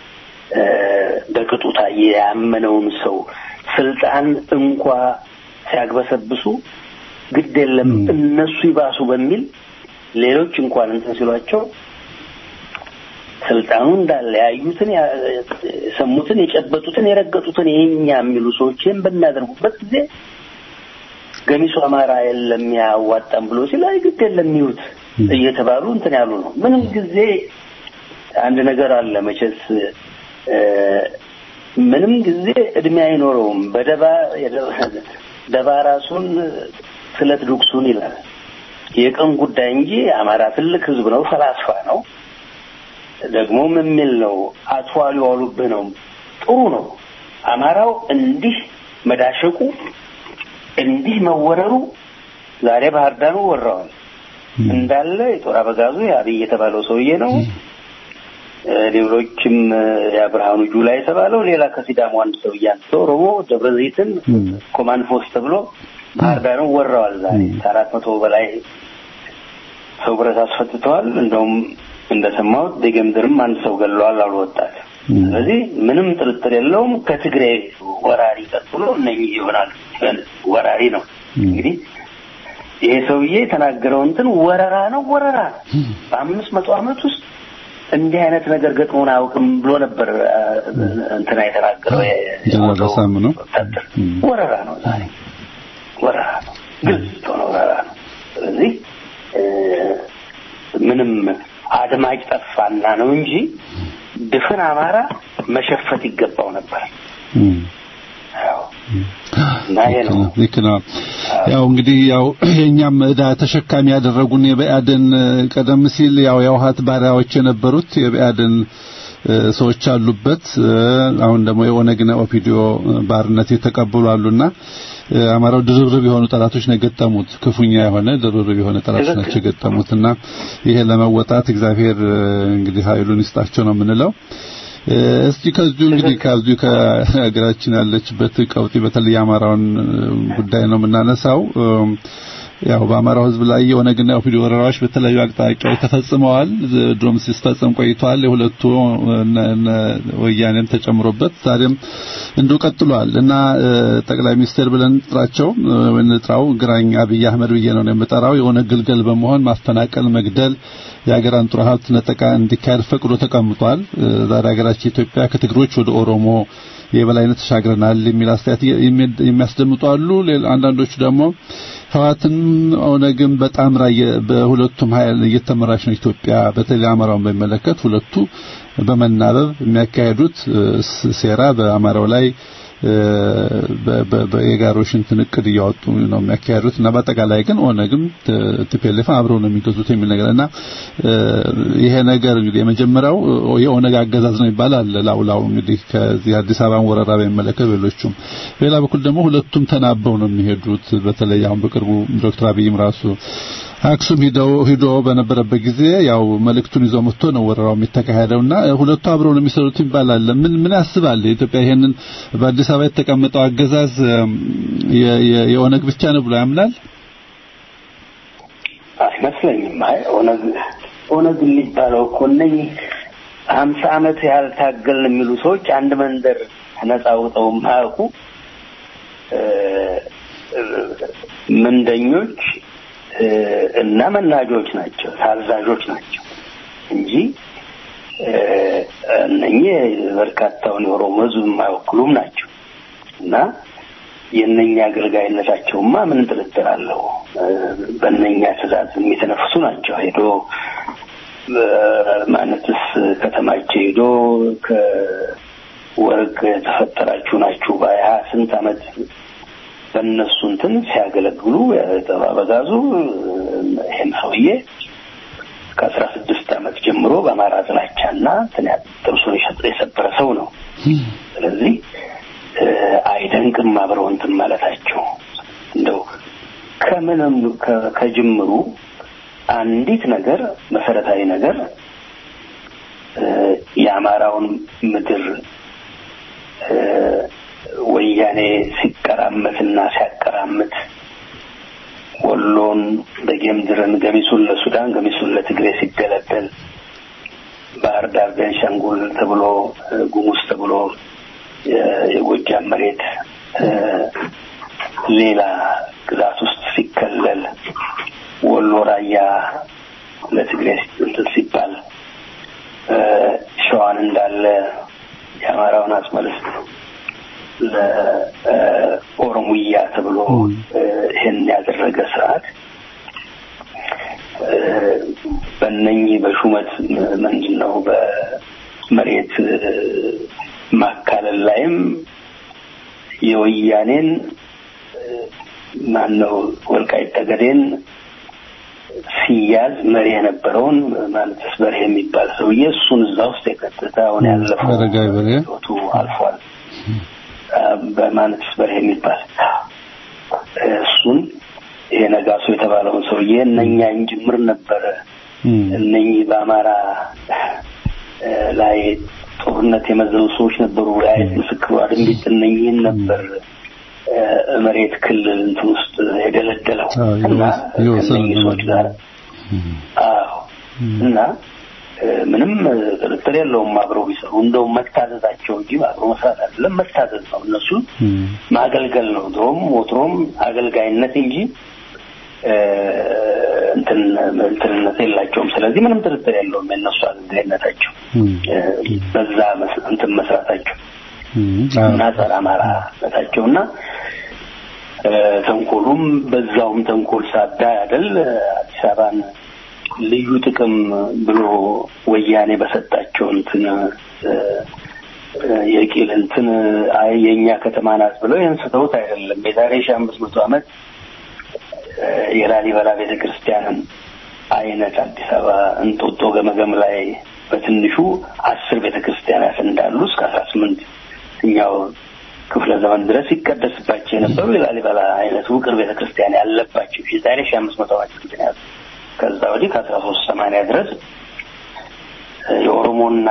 በቅጡ ታየ። ያመነውን ሰው ስልጣን እንኳ ሲያግበሰብሱ ግድ የለም እነሱ ይባሱ በሚል ሌሎች እንኳን እንትን ሲሏቸው ስልጣኑ እንዳለ ያዩትን፣ የሰሙትን፣ የጨበጡትን፣ የረገጡትን የኛ የሚሉ ሰዎችን በሚያደርጉበት ጊዜ ገሚሱ አማራ የለም ያዋጣም ብሎ ሲል አይ ግድ የለም ይዩት እየተባሉ እንትን ያሉ ነው። ምንም ጊዜ አንድ ነገር አለ መቼስ ምንም ጊዜ እድሜ አይኖረውም። በደባ ደባ ራሱን ስለት ዱቅሱን ይላል። የቀን ጉዳይ እንጂ አማራ ትልቅ ህዝብ ነው፣ ፈላስፋ ነው። ደግሞም የሚል ነው አትዋሉ ያሉብህ ነው። ጥሩ ነው። አማራው እንዲህ መዳሸቁ እንዲህ መወረሩ ዛሬ ባህር ዳሩ ወራዋል እንዳለ የጦር አበጋዙ የአብይ የተባለው ሰውዬ ነው። ሌሎችም የብርሃኑ ጁላ የተባለው ሌላ ከሲዳሞ አንድ ሰው እያንስቶ ኦሮሞ ደብረ ዘይትን ኮማንድ ፖስት ተብሎ ባህር ዳርን ወረዋል። ዛሬ ከአራት መቶ በላይ ሰው ብረት አስፈትተዋል። እንደውም እንደሰማሁት ደገምድርም አንድ ሰው ገለዋል አሉ ወጣት። ስለዚህ ምንም ጥርጥር የለውም ከትግሬ ወራሪ ቀጥሎ እነኚህ ይሆናል። ወራሪ ነው እንግዲህ ይሄ ሰውዬ የተናገረው እንትን ወረራ ነው፣ ወረራ ነው። በአምስት መቶ ዓመት ውስጥ እንዲህ አይነት ነገር ገጥሞን አያውቅም ብሎ ነበር እንትና የተናገረው። ነው ወረራ ነው፣ ዛሬ ወረራ ነው፣ ግልጽ የሆነ ወረራ ነው። ስለዚህ ምንም አድማጭ ጠፋና ነው እንጂ ድፍን አማራ መሸፈት ይገባው ነበር። ልክ ነው። ያው እንግዲህ ያው የኛም ዕዳ ተሸካሚ ያደረጉን የበአድን ቀደም ሲል ያው የውሃት ባሪያዎች የነበሩት የበአድን ሰዎች አሉበት። አሁን ደግሞ የኦነግና ኦፒዲዮ ባርነት የተቀበሉ አሉና አማራው ድርብርብ የሆኑ ጠላቶች ነው የገጠሙት። ክፉኛ የሆነ ድርብርብ የሆነ ጠላቶች ናቸው የገጠሙትና ይሄ ለመወጣት እግዚአብሔር እንግዲህ ኃይሉን ይስጣቸው ነው የምንለው። እስቲ ከዚሁ እንግዲህ ከዚሁ ከሀገራችን ያለችበት ቀውጢ በተለይ የአማራውን ጉዳይ ነው የምናነሳው። ያው በአማራው ሕዝብ ላይ የኦነግና የኦፒዲዮ ወረራዎች በተለያዩ አቅጣጫዎች ተፈጽመዋል። ድሮም ሲፈጸም ቆይቷል። የሁለቱ ወያኔም ተጨምሮበት ዛሬም እንዲሁ ቀጥሏል እና ጠቅላይ ሚኒስትር ብለን ጥራቸው እንጥራው ግራኝ አብይ አህመድ ብዬ ነው የምጠራው የኦነግ ግልገል በመሆን ማፈናቀል፣ መግደል የሀገር አንጡራ ሀብት ነጠቃ እንዲካሄድ ፈቅዶ ተቀምጧል። ዛሬ ሀገራችን ኢትዮጵያ ከትግሮች ወደ ኦሮሞ የበላይነት ተሻግረናል የሚል አስተያየት የሚያስደምጡ አሉ። አንዳንዶቹ ደግሞ ህዋትን ኦነግን በጣም በሁለቱም ኃይል እየተመራች ነው ኢትዮጵያ። በተለይ አማራውን በሚመለከት ሁለቱ በመናበብ የሚያካሄዱት ሴራ በአማራው ላይ የጋሮሽ እንትን እቅድ እያወጡ ነው የሚያካሄዱት እና በአጠቃላይ ግን ኦነግም ቲፒኤልኤፍ አብረው ነው የሚገዙት የሚል ነገር እና ይሄ ነገር እንግዲህ የመጀመሪያው የኦነግ አገዛዝ ነው ይባላል። ላውላው እንግዲህ ከዚህ አዲስ አበባን ወረራ በሚመለከት ሌሎቹም፣ በሌላ በኩል ደግሞ ሁለቱም ተናበው ነው የሚሄዱት። በተለይ አሁን በቅርቡ ዶክተር አብይም ራሱ አክሱም ሂደው ሂዶ በነበረበት ጊዜ ያው መልእክቱን ይዞ መጥቶ ነው ወረራው የሚተካሄደውና ሁለቱ አብረው ነው የሚሰሩት ይባላል። ምን ምን ያስባል ኢትዮጵያ ይሄንን በአዲስ አበባ የተቀመጠው አገዛዝ የኦነግ ብቻ ነው ብሎ ያምናል? አይመስለኝም። አይ ኦነግ ኦነግ የሚባለው እኮ እነኝህ ሀምሳ ዓመት ያህል ታገልን የሚሉ ሰዎች አንድ መንደር ነጻ አውጥተው የማያውቁ ምንደኞች እና መናጆች ናቸው፣ ታዛዦች ናቸው እንጂ እነኚህ በርካታውን የኦሮሞ ሕዝብ የማይወክሉም ናቸው እና የእነኛ አገልጋይነታቸውማ ምን ጥርጥር አለው? በእነኛ ትእዛዝ የሚተነፍሱ ናቸው። ሄዶ ማለትስ ከተማቸው ሄዶ ከወርቅ የተፈጠራችሁ ናችሁ በሀያ ስንት ዓመት በእነሱ እንትን ሲያገለግሉ ጠባበጋዙ ይህም ሰውዬ ከአስራ ስድስት ዓመት ጀምሮ በአማራ ጥላቻና ጥርሱን የሰበረ ሰው ነው። ስለዚህ አይደንቅም አብረው እንትን ማለታቸው እንደው ከምንም ከጅምሩ አንዲት ነገር መሰረታዊ ነገር የአማራውን ምድር ወያኔ ሲቀራመትና ሲያቀራምት ወሎን በጌምድርን ገሚሱን ለሱዳን ገሚሱን ለትግሬ ሲገለበል ባህር ዳር ቤንሻንጉል ተብሎ ጉሙዝ ተብሎ የጎጃም መሬት ሌላ ግዛት ውስጥ ሲከለል ወሎ ራያ ለትግሬ እንትን ሲባል ሸዋን እንዳለ የአማራውን አስመልስ ለኦሮሙያ ተብሎ ይህን ያደረገ ስርዓት በእነኚህ በሹመት ምንድን ነው በመሬት ማካለል ላይም የወያኔን ማነው ወልቃይት ጠገዴን ሲያዝ መሪ የነበረውን ማለትስ በርሄ የሚባል ሰውዬ እሱን እዛ ውስጥ የከተተ አሁን ያለፈው ህይወቱ አልፏል። በማለትስ በርሄ የሚባል እሱን ይሄ ነጋሶ የተባለውን ሰውዬ እነኛን ጅምር ነበረ እነኚህ በአማራ ላይ ጦርነት የመዘኑ ሰዎች ነበሩ። የአይት ምስክሩ አድንቢት እነኚህን ነበር መሬት ክልል እንትን ውስጥ የደለደለው እና ከእነኚህ ሰዎች ጋር አዎ እና ምንም ጥርጥር የለውም አብረው ቢሰሩ እንደውም መታዘዛቸው እንጂ አብረው መስራት አይደለም መታዘዝ ነው እነሱ ማገልገል ነው ድሮም ወትሮም አገልጋይነት እንጂ እንትን እንትንነት የላቸውም ስለዚህ ምንም ጥርጥር የለውም የእነሱ አገልጋይነታቸው በዛ እንትን መስራታቸው እና ጸረ አማራነታቸው እና ተንኮሉም በዛውም ተንኮል ሳዳ አይደል አዲስ አበባን ልዩ ጥቅም ብሎ ወያኔ በሰጣቸው እንትን የቂል እንትን አይ የእኛ ከተማ ናት ብለው ይህን ስተውት አይደለም የዛሬ ሺህ አምስት መቶ ዓመት የላሊበላ ቤተ ክርስቲያንን አይነት አዲስ አበባ እንጦጦ ገመገም ላይ በትንሹ አስር ቤተ ክርስቲያናት እንዳሉ እስከ አስራ ስምንት እኛው ክፍለ ዘመን ድረስ ይቀደስባቸው የነበሩ የላሊበላ አይነት ውቅር ቤተ ክርስቲያን ያለባቸው የዛሬ ሺህ አምስት መቶ ዓመት ምክንያቱ ከዛ ወዲህ ከአስራ ሶስት ሰማንያ ድረስ የኦሮሞና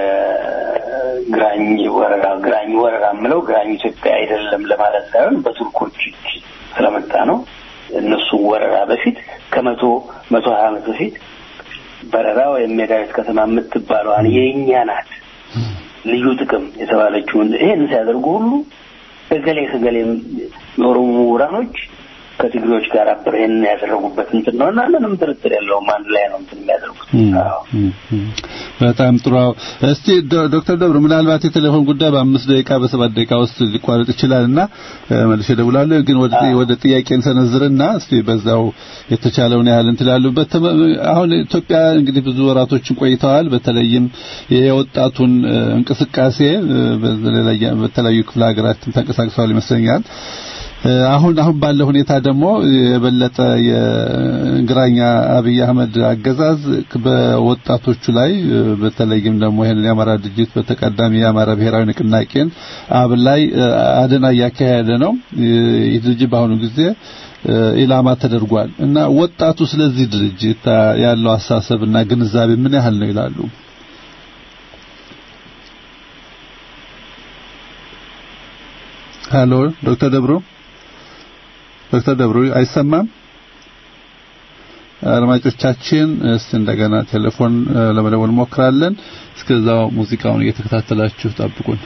የግራኝ ወረራ ግራኝ ወረራ የምለው ግራኝ ኢትዮጵያ አይደለም ለማለት ሳይሆን በቱርኮች ስለመጣ ነው። እነሱ ወረራ በፊት ከመቶ መቶ ሀያ ዓመት በፊት በረራ ወይም የዳዊት ከተማ የምትባለዋን የእኛ ናት ልዩ ጥቅም የተባለችውን ይሄን ሲያደርጉ ሁሉ እገሌ ከገሌ የኦሮሞ ምሁራኖች ከትግሬዎች ጋር አብረ ይህን ያደረጉበት እንትን ነው እና ምንም ጥርጥር የለውም አንድ ላይ ነው እንትን የሚያደርጉት። በጣም ጥሩ። እስቲ ዶክተር ደብሩ ምናልባት የቴሌፎን ጉዳይ በአምስት ደቂቃ በሰባት ደቂቃ ውስጥ ሊቋረጥ ይችላል እና መልሼ እደውላለሁ። ግን ወደ ወደ ጥያቄን ሰነዝርና እስቲ በዛው የተቻለውን ያህል እንትን ላሉበት አሁን ኢትዮጵያ እንግዲህ ብዙ ወራቶችን ቆይተዋል። በተለይም የወጣቱን እንቅስቃሴ በተለያዩ ክፍለ ሀገራት ተንቀሳቅሰዋል ይመስለኛል። አሁን አሁን ባለው ሁኔታ ደግሞ የበለጠ የግራኛ አብይ አህመድ አገዛዝ በወጣቶቹ ላይ በተለይም ደግሞ ይሄንን የአማራ ድርጅት በተቀዳሚ የአማራ ብሔራዊ ንቅናቄን አብ ላይ አደና እያካሄደ ነው። ይህ ድርጅት በአሁኑ ጊዜ ኢላማ ተደርጓል እና ወጣቱ ስለዚህ ድርጅት ያለው አሳሰብና ግንዛቤ ምን ያህል ነው ይላሉ? ሄሎ ዶክተር ደብሩ ዶክተር ደብሩ አይሰማም? አድማጮቻችን እስቲ እንደገና ቴሌፎን ለመደወል ሞክራለን። እስከዛው ሙዚቃውን እየተከታተላችሁ ጠብቁን።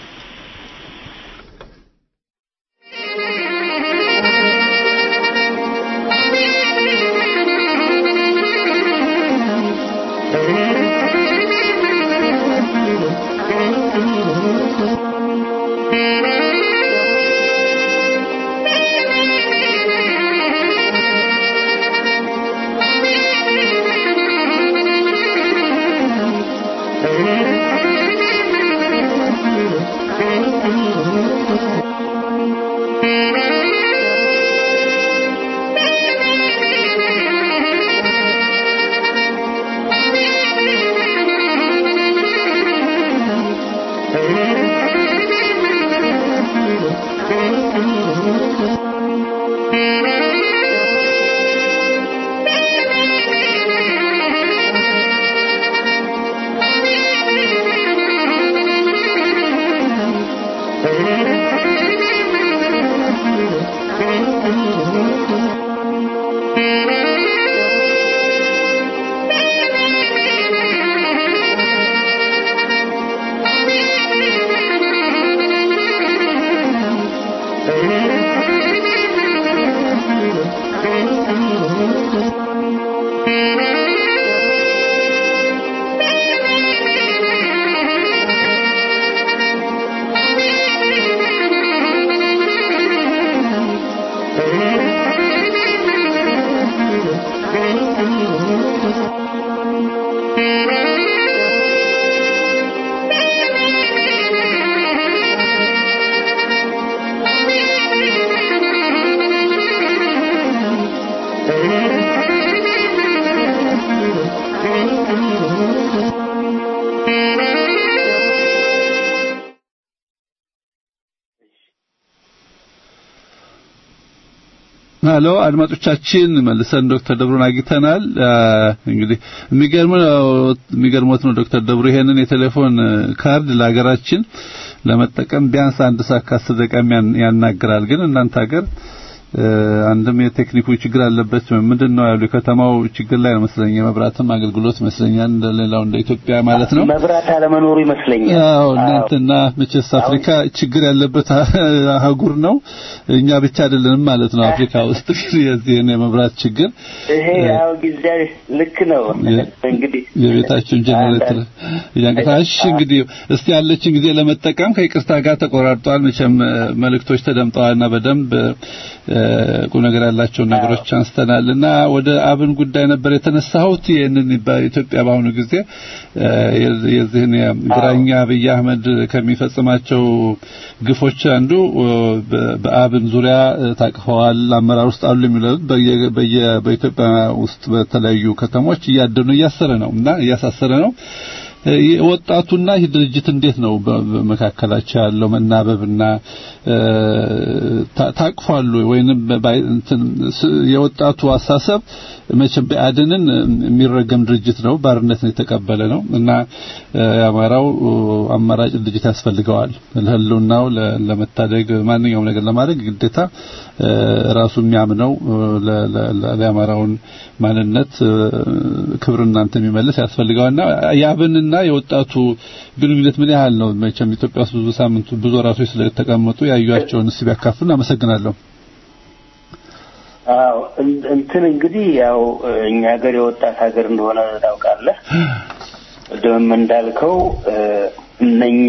ሄሎ አድማጮቻችን መልሰን ዶክተር ደብሩን አግኝተናል። እንግዲህ የሚገርመው የሚገርሞት ነው ዶክተር ደብሩ ይሄንን የቴሌፎን ካርድ ለሀገራችን ለመጠቀም ቢያንስ አንድ ሰዓት ከአስር ደቂቃ ያናግራል። ግን እናንተ ሀገር አንድም የቴክኒኩ ችግር አለበት ምንድን ነው ያሉ ከተማው ችግር ላይ ነው መስለኝ የመብራትም አገልግሎት ይመስለኛል እንደሌላው እንደ ኢትዮጵያ ማለት ነው መብራት አለመኖሩ ይመስለኛል አዎ እናንተና መቼስ አፍሪካ ችግር ያለበት አህጉር ነው እኛ ብቻ አይደለንም ማለት ነው አፍሪካ ውስጥ የዚህን የመብራት ችግር ይሄ ያው ጊዜያዊ ልክ ነው እንግዲህ የቤታችን ጀነሬተር ያንቀታሽ እንግዲህ እስቲ ያለችን ጊዜ ለመጠቀም ከይቅርታ ጋር ተቆራርጧል መቼም መልእክቶች ተደምጠዋልና በደንብ ቁም ነገር ያላቸውን ነገሮች አንስተናልና ወደ አብን ጉዳይ ነበር የተነሳሁት ይህንን በኢትዮጵያ በአሁኑ ጊዜ የዚህን ግራኛ አብይ አህመድ ከሚፈጽማቸው ግፎች አንዱ በአብን ዙሪያ ታቅፈዋል አመራር ውስጥ አሉ የሚለው በኢትዮጵያ ውስጥ በተለያዩ ከተሞች እያደኑ እያሰረ ነው እና እያሳሰረ ነው ወጣቱና ይህ ድርጅት እንዴት ነው በመካከላቸው ያለው መናበብና ታቅፏሉ ወይንም የወጣቱ አሳሰብ መቼም በአድንን የሚረገም ድርጅት ነው ባርነትን የተቀበለ ነው እና የአማራው አማራጭ ድርጅት ያስፈልገዋል ለህልውናው ለመታደግ ማንኛውም ነገር ለማድረግ ግዴታ ራሱ የሚያምነው ለአማራውን ማንነት ክብር እናንተ የሚመልስ ያስፈልገዋልና የአብንና የወጣቱ ግንኙነት ምን ያህል ነው መቼም ኢትዮጵያ ውስጥ ብዙ ሳምንቱ ብዙ ራሶች ስለተቀመጡ ያዩአቸውን እስቲ ቢያካፍሉን አመሰግናለሁ አዎ እንትን እንግዲህ ያው እኛ ሀገር የወጣት ሀገር እንደሆነ ታውቃለህ ቅድምም እንዳልከው እነኛ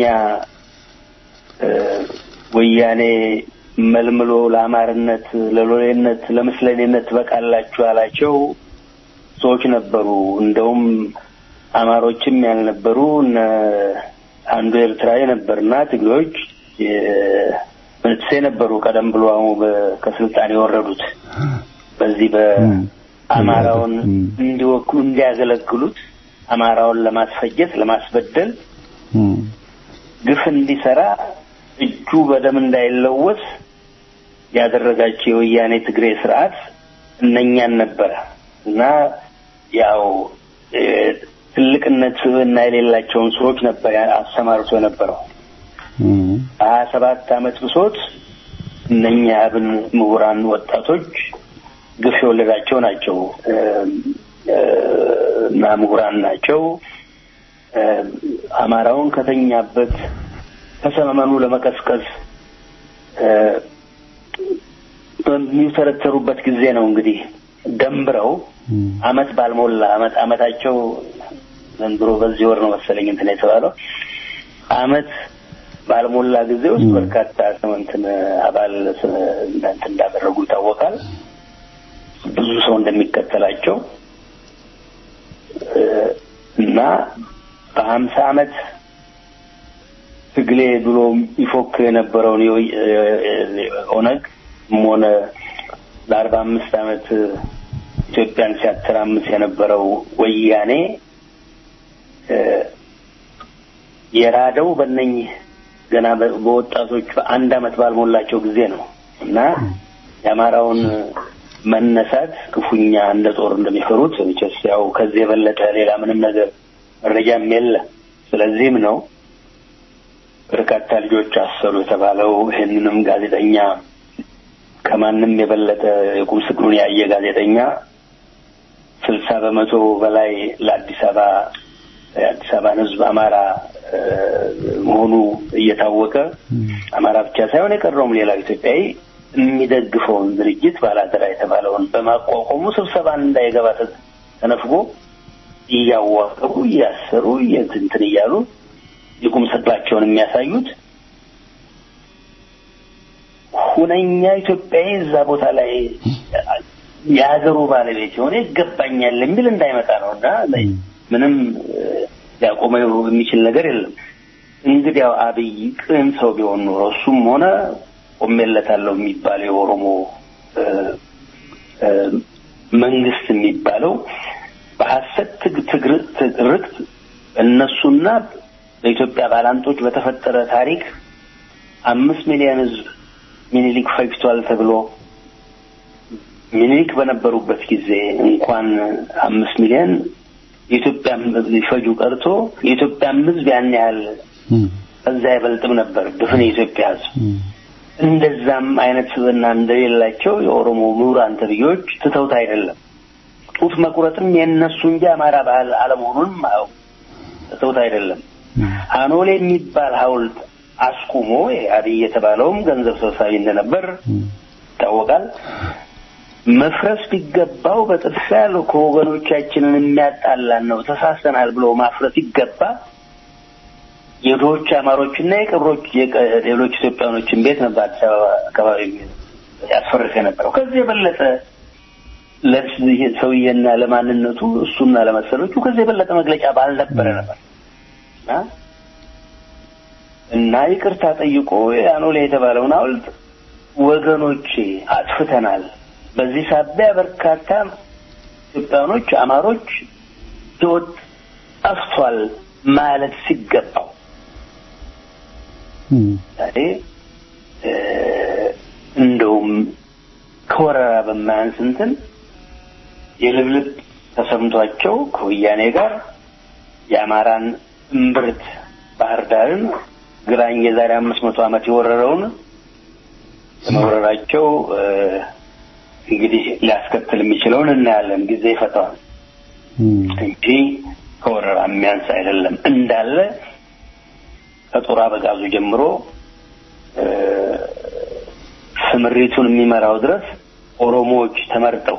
ወያኔ መልምሎ ለአማርነት ለሎሌነት ለምስለኔነት በቃላችሁ ያላቸው ሰዎች ነበሩ እንደውም አማሮችም ያልነበሩ አንዱ ኤርትራዊ ነበርና ትግሬዎች ምንትሴ ነበሩ ቀደም ብሎ አሁን ከስልጣን የወረዱት በዚህ በአማራውን እንዲወክሉ እንዲያገለግሉት አማራውን ለማስፈጀት ለማስበደል ግፍ እንዲሰራ እጁ በደም እንዳይለወስ ያደረጋቸው የወያኔ ትግሬ ስርዓት እነኛን ነበረ እና ያው ትልቅነት እና የሌላቸውን ሰዎች ነበር አሰማርቶ የነበረው ሀያ ሰባት አመት ብሶት እነኛ አብን ምሁራን ወጣቶች ግፍ የወለዳቸው ናቸው እና ምሁራን ናቸው አማራውን ከተኛበት ከሰመመኑ ለመቀስቀስ በሚተረተሩበት ጊዜ ነው እንግዲህ ደንብረው አመት ባልሞላ አመት አመታቸው ዘንድሮ በዚህ ወር ነው መሰለኝ እንትን የተባለው አመት ባልሞላ ጊዜ ውስጥ በርካታ እንትን አባል እንትን እንዳደረጉ ይታወቃል። ብዙ ሰው እንደሚከተላቸው እና በሀምሳ አመት ትግሌ ብሎ ይፎክር የነበረውን የወይ- ኦነግ ሆነ ለአርባ አምስት ዓመት ኢትዮጵያን ሲያተራምስ የነበረው ወያኔ እ፣ የራደው በእነኝህ ገና በ- በወጣቶች በአንድ ዓመት ባልሞላቸው ጊዜ ነው እና የአማራውን መነሳት ክፉኛ እንደ ጦር እንደሚፈሩት መቼስ ያው ከዚህ የበለጠ ሌላ ምንም ነገር መረጃም የለ። ስለዚህም ነው በርካታ ልጆች አሰሩ የተባለው። ይህንንም ጋዜጠኛ ከማንም የበለጠ የቁም ስቅሉን ያየ ጋዜጠኛ ስልሳ በመቶ በላይ ለአዲስ አበባ የአዲስ አበባን ሕዝብ አማራ እ፣ መሆኑ እየታወቀ አማራ ብቻ ሳይሆን የቀረውም ሌላው ኢትዮጵያዊ የሚደግፈውን ድርጅት ባላደራ የተባለውን በማቋቋሙ ስብሰባን እንዳይገባ ተ- ተነፍጎ እያዋቀሩ እያሰሩ እንትን እያሉ የቁም ስቅላቸውን የሚያሳዩት ሁነኛ ኢትዮጵያዊ እዛ ቦታ ላይ የሀገሩ ባለቤት የሆነ ይገባኛል የሚል እንዳይመጣ ነው እና ምንም እ፣ ሊያቆመው የሚችል ነገር የለም። እንግዲያው አብይ ቅን ሰው ቢሆን ኖሮ እሱም ሆነ ቆሜለታለሁ የሚባለው የኦሮሞ እ፣ እ፣ መንግስት የሚባለው በሀሰት ትግ- ትግር- ትርክት እነሱና በኢትዮጵያ ባላንጦች በተፈጠረ ታሪክ አምስት ሚሊዮን ህዝብ ሚኒሊክ ፈጅቷል ተብሎ ሚኒሊክ በነበሩበት ጊዜ እንኳን አምስት ሚሊዮን የኢትዮጵያ ሊፈጁ ቀርቶ የኢትዮጵያም ህዝብ ያን ያህል ከዛ አይበልጥም ነበር ድፍን የኢትዮጵያ ህዝብ። እንደዛም አይነት ስብዕና እንደሌላቸው የኦሮሞ ምሁራን ተብዬዎች ትተውት አይደለም። ጡት መቁረጥም የእነሱ እንጂ አማራ ባህል አለመሆኑንም አው ትተውት አይደለም። አኖሌ የሚባል ሐውልት አስቁሞ አብይ የተባለውም ገንዘብ ሰብሳቢ እንደነበር ይታወቃል። መፍረስ ቢገባው በጥድፊያ ከወገኖቻችንን የሚያጣላን ነው ተሳስተናል ብሎ ማፍረስ ይገባ የድሆች አማሮችና የቀብሮች የቀ- ሌሎች ኢትዮጵያኖችን ቤት ነበር አዲስ አበባ አካባቢ ያስፈርስ የነበረው። ከዚህ የበለጠ ለዚህ ሰውዬና ለማንነቱ እሱና ለመሰሎቹ ከዚህ የበለጠ መግለጫ ባልነበረ ነበር እና እና ይቅርታ ጠይቆ ያኖሌ የተባለውን ሐውልት ወገኖቼ አጥፍተናል፣ በዚህ ሳቢያ በርካታ ኢትዮጵያኖች አማሮች ሕይወት ጠፍቷል ማለት ሲገባው ዛሬ እ፣ እንደውም ከወረራ በማያንስ እንትን የልብልብ ተሰምቷቸው ከወያኔ ጋር የአማራን እምብርት ባህር ዳርን ግራኝ የዛሬ አምስት መቶ ዓመት የወረረውን መውረራቸው እ፣ እንግዲህ ሊያስከትል የሚችለውን እናያለን። ጊዜ ይፈታዋል እንጂ ከወረራ የሚያንስ አይደለም። እንዳለ ከጦር አበጋዙ ጀምሮ እ፣ ስምሪቱን የሚመራው ድረስ ኦሮሞዎች ተመርጠው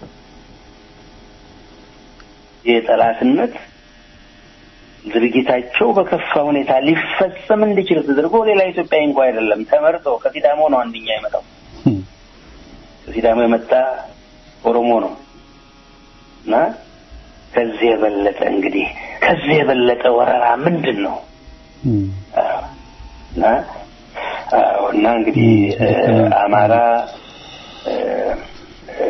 የጠላትነት ድርጊታቸው በከፋ ሁኔታ ሊፈጸም እንዲችል ተደርጎ ሌላ ኢትዮጵያዊ እንኳ አይደለም ተመርጦ ከሲዳሞ ነው አንደኛ የመጣው ከሲዳሞ የመጣ ኦሮሞ ነው እና ከዚህ የበለጠ እንግዲህ ከዚህ የበለጠ ወረራ ምንድን ነው? አዎ። እና አዎ፣ እና እንግዲህ እ፣ አማራ እ፣ እ፣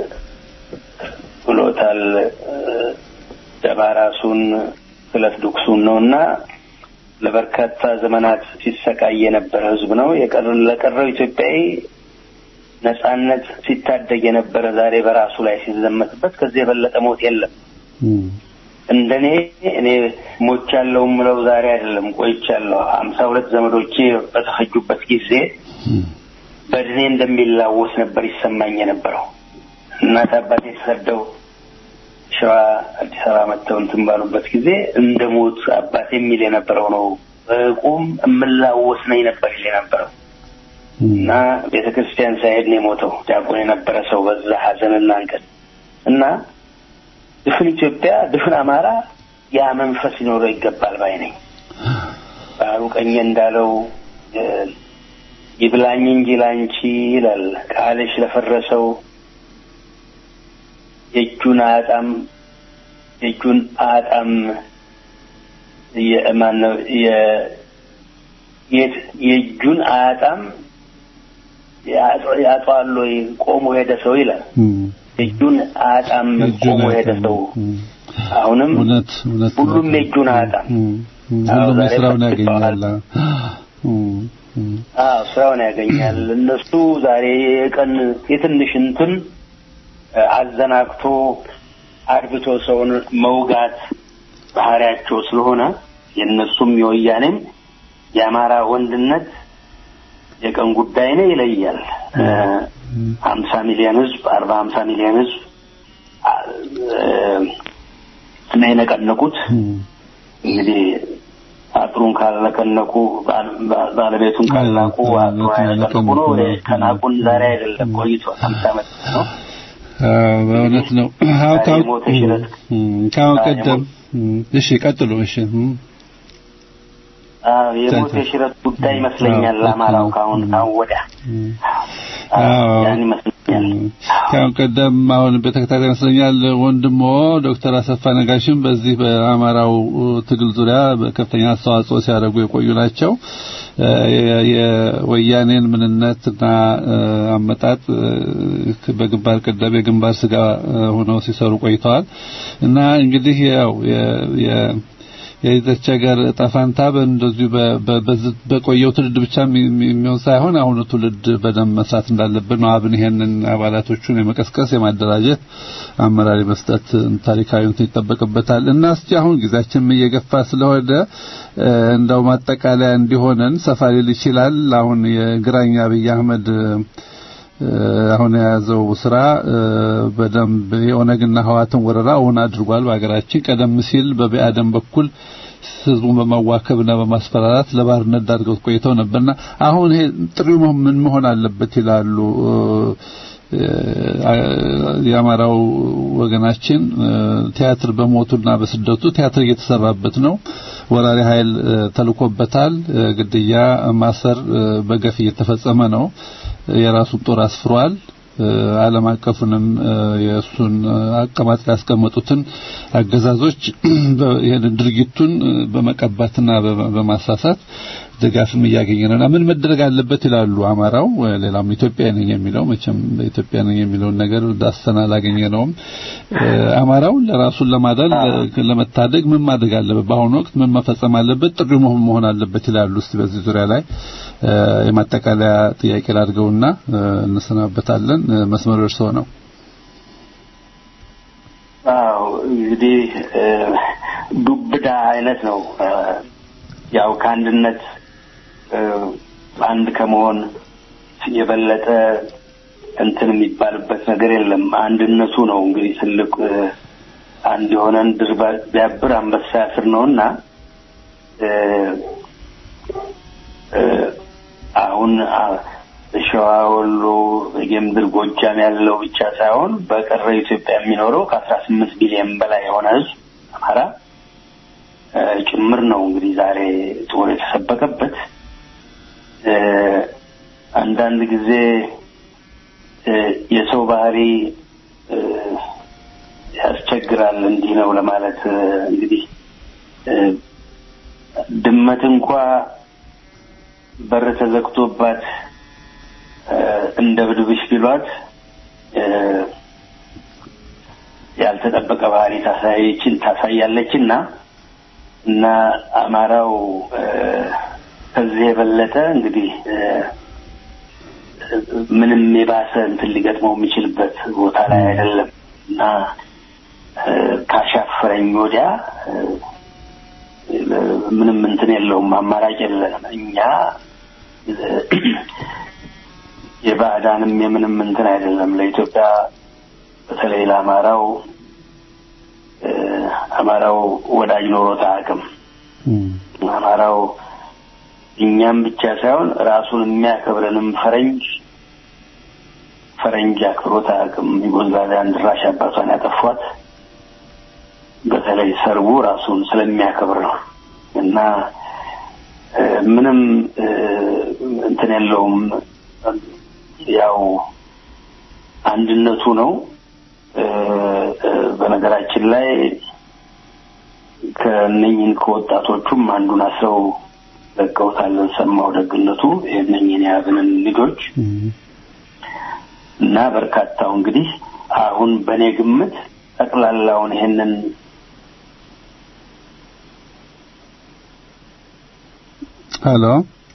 ብሎታል እ፣ ደባ ራሱን ስለት ዱክሱን ነው እና ለበርካታ ዘመናት ሲሰቃይ የነበረ ሕዝብ ነው። የቀረ ለቀረው ኢትዮጵያዊ ነጻነት ሲታደግ የነበረ ዛሬ በራሱ ላይ ሲዘመትበት ከዚህ የበለጠ ሞት የለም። እንደኔ እኔ ሞቻለሁ ምለው ዛሬ አይደለም ቆይቻለሁ። ሀምሳ ሁለት ዘመዶቼ በተፈጁበት ጊዜ በእድሜ እንደሚላወስ ነበር ይሰማኝ የነበረው። እናት አባቴ ተሰደው ሸዋ አዲስ አበባ መጥተው እንትን ባሉበት ጊዜ እንደ ሞት አባቴ የሚል የነበረው ነው። በቁም እምላወስ ነኝ ነበር ይል የነበረው እና ቤተ ክርስቲያን ሳይሄድ ነው የሞተው። ዲያቆን የነበረ ሰው በዛ ሀዘንና እንቅል እና ድፍን ኢትዮጵያ ድፍን አማራ ያ መንፈስ ሊኖረው ይገባል ባይ ነኝ። ባህሩ ቀኘ እንዳለው እ፣ ይብላኝ እንጂ ላንቺ ይላል ቃልሽ ለፈረሰው የእጁን አጣም የእጁን አጣም የማነው የእጁን አያጣም ያጧል ወይ ቆሞ ሄደ ሰው ይላል። የእጁን አያጣም ቆሞ ሄደ ሰው። አሁንም እውነት እውነት ሁሉም የእጁን አያጣም። ሁሉም የስራውን ያገኛል። አዎ ስራውን ያገኛል። እነሱ ዛሬ የቀን የትንሽ እንትን አዘናግቶ አድብቶ ሰውን መውጋት ባህሪያቸው ስለሆነ የእነሱም የወያኔም የአማራ ወንድነት የቀን ጉዳይ ነው፣ ይለያል። ሀምሳ ሚሊዮን ህዝብ አርባ ሀምሳ ሚሊዮን ህዝብ እና የነቀነቁት እንግዲህ አጥሩን ካልነቀነቁ ባለቤቱን ካልናቁ አጥሩን አይነቀነቁ ነው። ከናቁን ዛሬ አይደለም ቆይቷል፣ ሀምሳ ዓመት ነው። በእውነት ነው። ካሁን ቀደም እሺ፣ ቀጥሉ። እሺ የሞት የሽረት ጉዳይ ይመስለኛል። አማራው ካሁን ካሁን ወዲያ ያን ይመስለኛል። ካሁን ቀደም አሁን በተከታታይ ይመስለኛል ወንድሞ ዶክተር አሰፋ ነጋሽም በዚህ በአማራው ትግል ዙሪያ በከፍተኛ አስተዋጽኦ ሲያደርጉ የቆዩ ናቸው። የወያኔን ምንነትና አመጣጥ በግንባር ቀደም የግንባር ስጋ ሆነው ሲሰሩ ቆይተዋል እና እንግዲህ ያው የዚች ሀገር ጠፋንታ እንደዚሁ በቆየው ትውልድ ብቻ የሚሆን ሳይሆን አሁኑ ትውልድ በደንብ መስራት እንዳለብን ነው። አብን ይሄንን አባላቶቹን የመቀስቀስ የማደራጀት አመራር የመስጠት ታሪካዊ እንትን ይጠበቅበታል እና እስቲ አሁን ጊዜያችንም እየገፋ ስለሆነ እንደው ማጠቃለያ እንዲሆነን ሰፋ ሊል ይችላል። አሁን የግራኝ አብይ አህመድ አሁን የያዘው ስራ በደንብ የኦነግና ህዋትን ወረራ እውን አድርጓል በሀገራችን። ቀደም ሲል በቢአደም በኩል ህዝቡን በማዋከብና በማስፈራራት ለባርነት ዳርገው ቆይተው ነበርና አሁን ይሄ ጥሪው ምን መሆን አለበት ይላሉ የአማራው ወገናችን ቲያትር በሞቱና በስደቱ ቲያትር እየተሰራበት ነው። ወራሪ ኃይል ተልኮበታል። ግድያ፣ ማሰር በገፍ እየተፈጸመ ነው። የራሱን ጦር አስፍሯል። ዓለም አቀፉንም የእሱን አቀማጥ ያስቀመጡትን አገዛዞች ይህን ድርጊቱን በመቀባትና በማሳሳት ድጋፍም እያገኘ ነውና ምን መደረግ አለበት ይላሉ አማራው። ሌላም ኢትዮጵያ ነኝ የሚለው መቼም በኢትዮጵያ ነኝ የሚለውን ነገር ዳሰና አላገኘ ነውም። አማራው ለራሱን ለማዳን ለመታደግ ምን ማድረግ አለበት? በአሁኑ ወቅት ምን መፈጸም አለበት? ጥሪው መሆን አለበት ይላሉ። እስቲ በዚህ ዙሪያ ላይ የማጠቃለያ ጥያቄ ላድርገውና እንሰናበታለን። መስመሩ እርስዎ ነው። አዎ እንግዲህ ዱብዳ አይነት ነው። ያው ከአንድነት አንድ ከመሆን የበለጠ እንትን የሚባልበት ነገር የለም። አንድነቱ ነው እንግዲህ ትልቅ አንድ የሆነን ድር ቢያብር አንበሳ ያስር ነውና አሁን ሸዋ፣ ወሎ፣ የምድር ጎጃም ያለው ብቻ ሳይሆን በቀረ ኢትዮጵያ የሚኖረው ከአስራ ስምንት ቢሊዮን በላይ የሆነ ህዝብ አማራ ጭምር ነው እንግዲህ ዛሬ ጦር የተሰበቀበት። አንዳንድ ጊዜ የሰው ባህሪ ያስቸግራል። እንዲህ ነው ለማለት እንግዲህ ድመት እንኳ በር ተዘግቶባት እንደ ብድብሽ ቢሏት ያልተጠበቀ ባህሪ ታሳየችን ታሳያለች እና እና አማራው ከዚህ የበለጠ እንግዲህ ምንም የባሰ እንትን ሊገጥመው የሚችልበት ቦታ ላይ አይደለም እና ካሻፈረኝ ወዲያ ምንም እንትን የለውም፣ አማራጭ የለንም። እኛ የባዕዳንም የምንም እንትን አይደለም። ለኢትዮጵያ በተለይ ለአማራው አማራው ወዳጅ ኖሮት አያውቅም። አማራው እኛም ብቻ ሳይሆን ራሱን የሚያከብረንም ፈረንጅ ፈረንጅ አክብሮት አያውቅም። ዩጎዝላቪያን ድራሽ አባቷን ያጠፏት በተለይ ሰርቡ ራሱን ስለሚያከብር ነው እና ምንም እንትን የለውም። ያው አንድነቱ ነው። በነገራችን ላይ ከእነኝህን ከወጣቶቹም አንዱን አስረው ለቀውታለን ሰማው ደግነቱ የእነኝህን የያዝንን ልጆች እና በርካታው እንግዲህ አሁን በእኔ ግምት ጠቅላላውን ይሄንን ሄሎ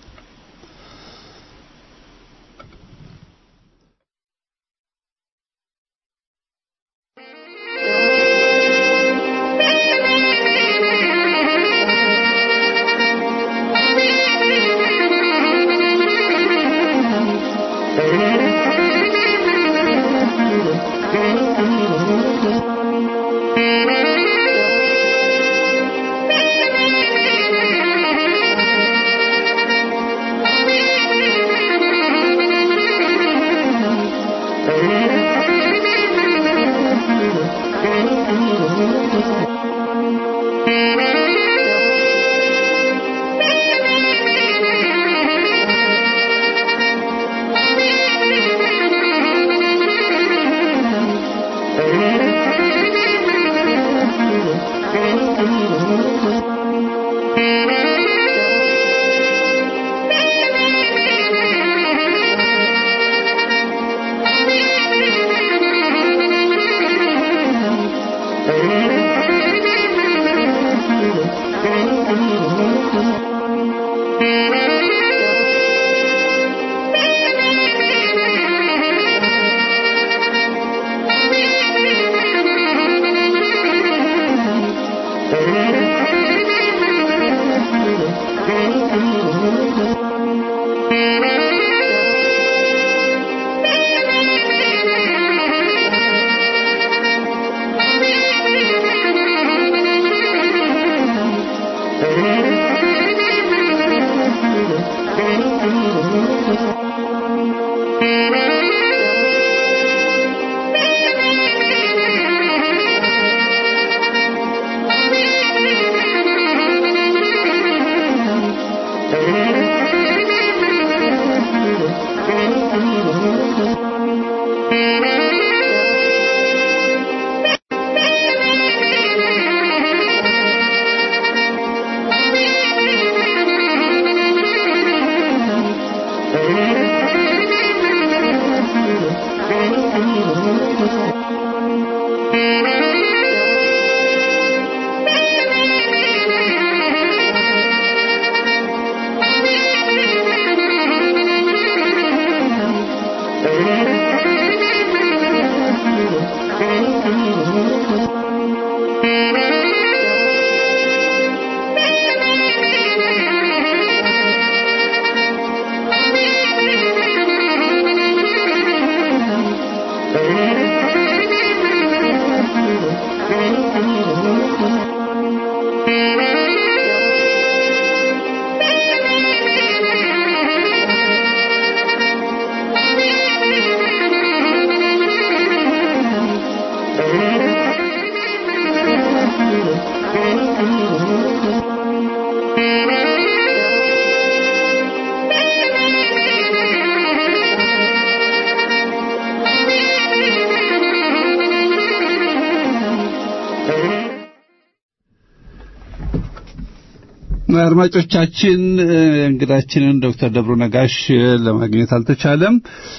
አድማጮቻችን እንግዳችንን ዶክተር ደብሩ ነጋሽ ለማግኘት አልተቻለም።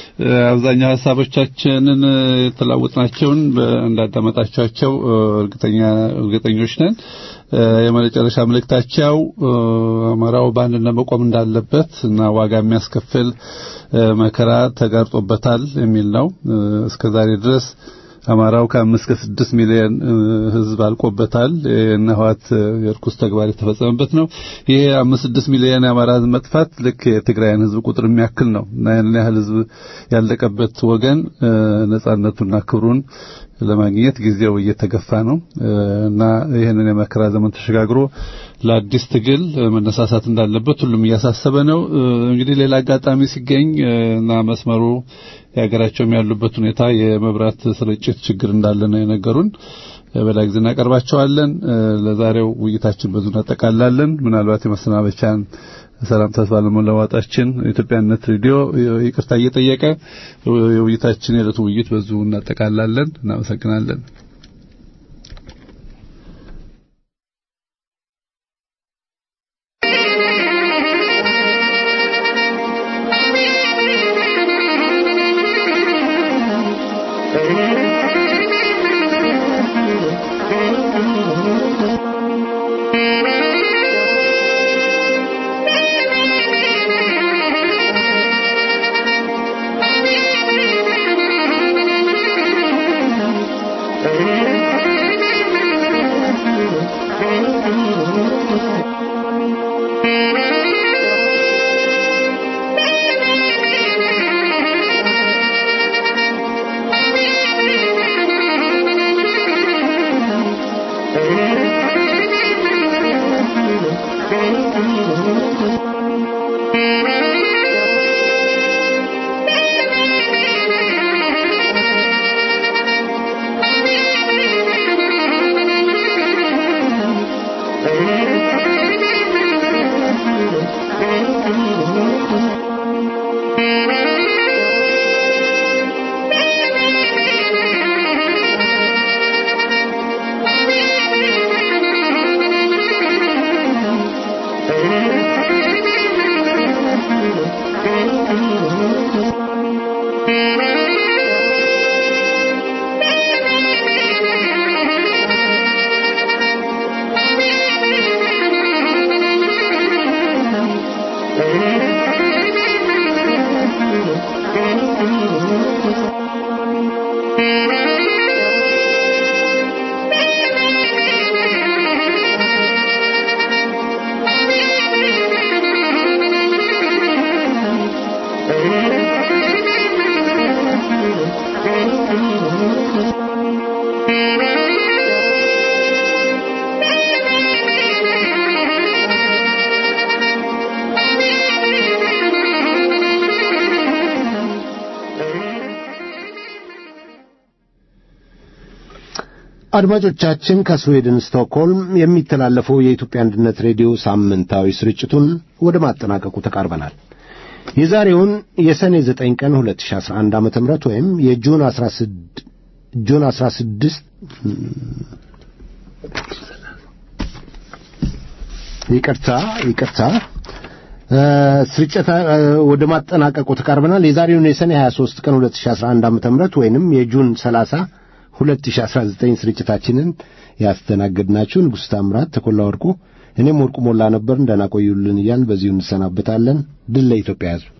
አብዛኛው ሀሳቦቻችንን የተለዋወጥናቸውን እንዳዳመጣቸዋቸው እርግጠኛ እርግጠኞች ነን። የመጨረሻ መልእክታቸው አማራው በአንድነት መቆም እንዳለበት እና ዋጋ የሚያስከፍል መከራ ተጋርጦበታል የሚል ነው። እስከዛሬ ድረስ አማራው ከአምስት ከስድስት ሚሊዮን ሕዝብ አልቆበታል። የነህዋት የርኩስ ተግባር የተፈጸመበት ነው። ይሄ አምስት ስድስት ሚሊዮን የአማራ ሕዝብ መጥፋት ልክ የትግራይን ሕዝብ ቁጥር የሚያክል ነው እና ያን ያህል ሕዝብ ያለቀበት ወገን ነጻነቱና ክብሩን ለማግኘት ጊዜው እየተገፋ ነው እና ይህንን የመከራ ዘመን ተሸጋግሮ ለአዲስ ትግል መነሳሳት እንዳለበት ሁሉም እያሳሰበ ነው። እንግዲህ ሌላ አጋጣሚ ሲገኝ እና መስመሩ የሀገራቸውም ያሉበት ሁኔታ የመብራት ስርጭት ችግር እንዳለ ነው የነገሩን። በሌላ ጊዜ እናቀርባቸዋለን። ለዛሬው ውይይታችን በዙ እናጠቃላለን። ምናልባት የመሰናበቻን ሰላም ተስፋ ለመለዋጣችን ኢትዮጵያነት ሬዲዮ ይቅርታ እየጠየቀ የውይይታችን የዕለቱ ውይይት በዙ እናጠቃላለን። እናመሰግናለን። አድማጮቻችን ከስዌድን ስቶክሆልም የሚተላለፈው የኢትዮጵያ አንድነት ሬዲዮ ሳምንታዊ ስርጭቱን ወደ ማጠናቀቁ ተቃርበናል። የዛሬውን የሰኔ 9 ቀን 2011 ዓ.ም ወይም የጁን 16 ጁን 16 ይቅርታ ይቅርታ ስርጭት ወደ ማጠናቀቁ ተቃርበናል። የዛሬውን የሰኔ 23 ቀን 2011 ዓ.ም ወይንም የጁን 30 2019 ስርጭታችንን ያስተናገድናችሁ ንጉሥ ታምራት ተኮላ ወርቁ፣ እኔም ወርቁ ሞላ ነበር። ደህና ቆዩልን እያልን በዚሁ እንሰናበታለን። ድል ለኢትዮጵያ ሕዝብ።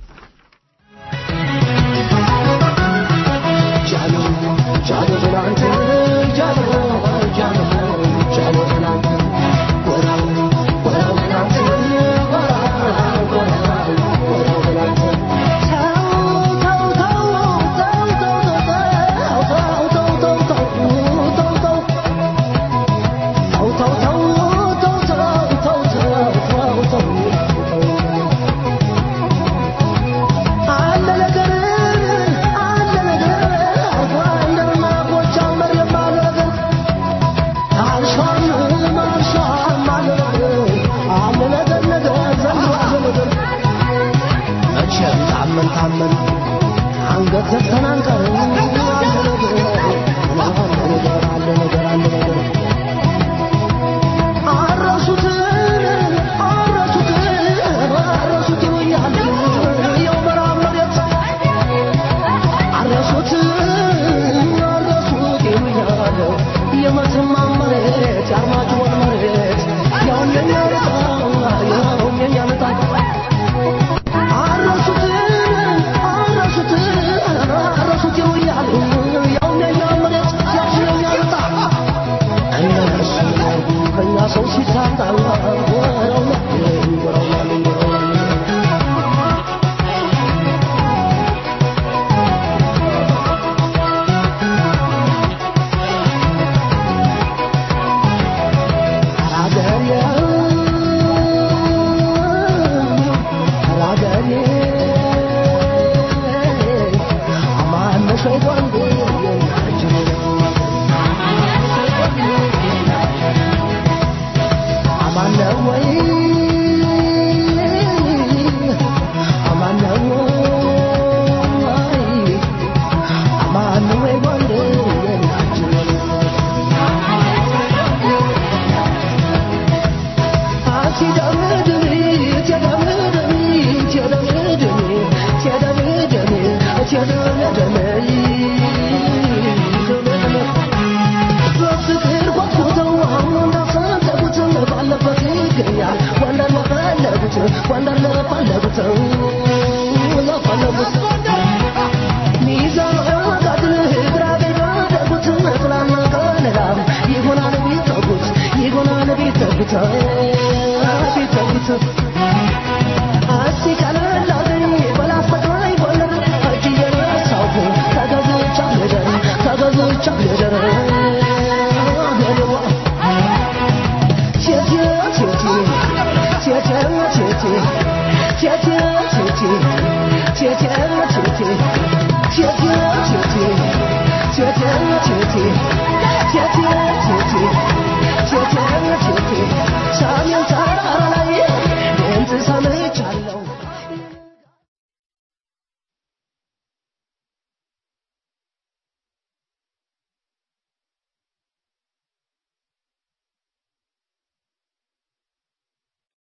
Thank you.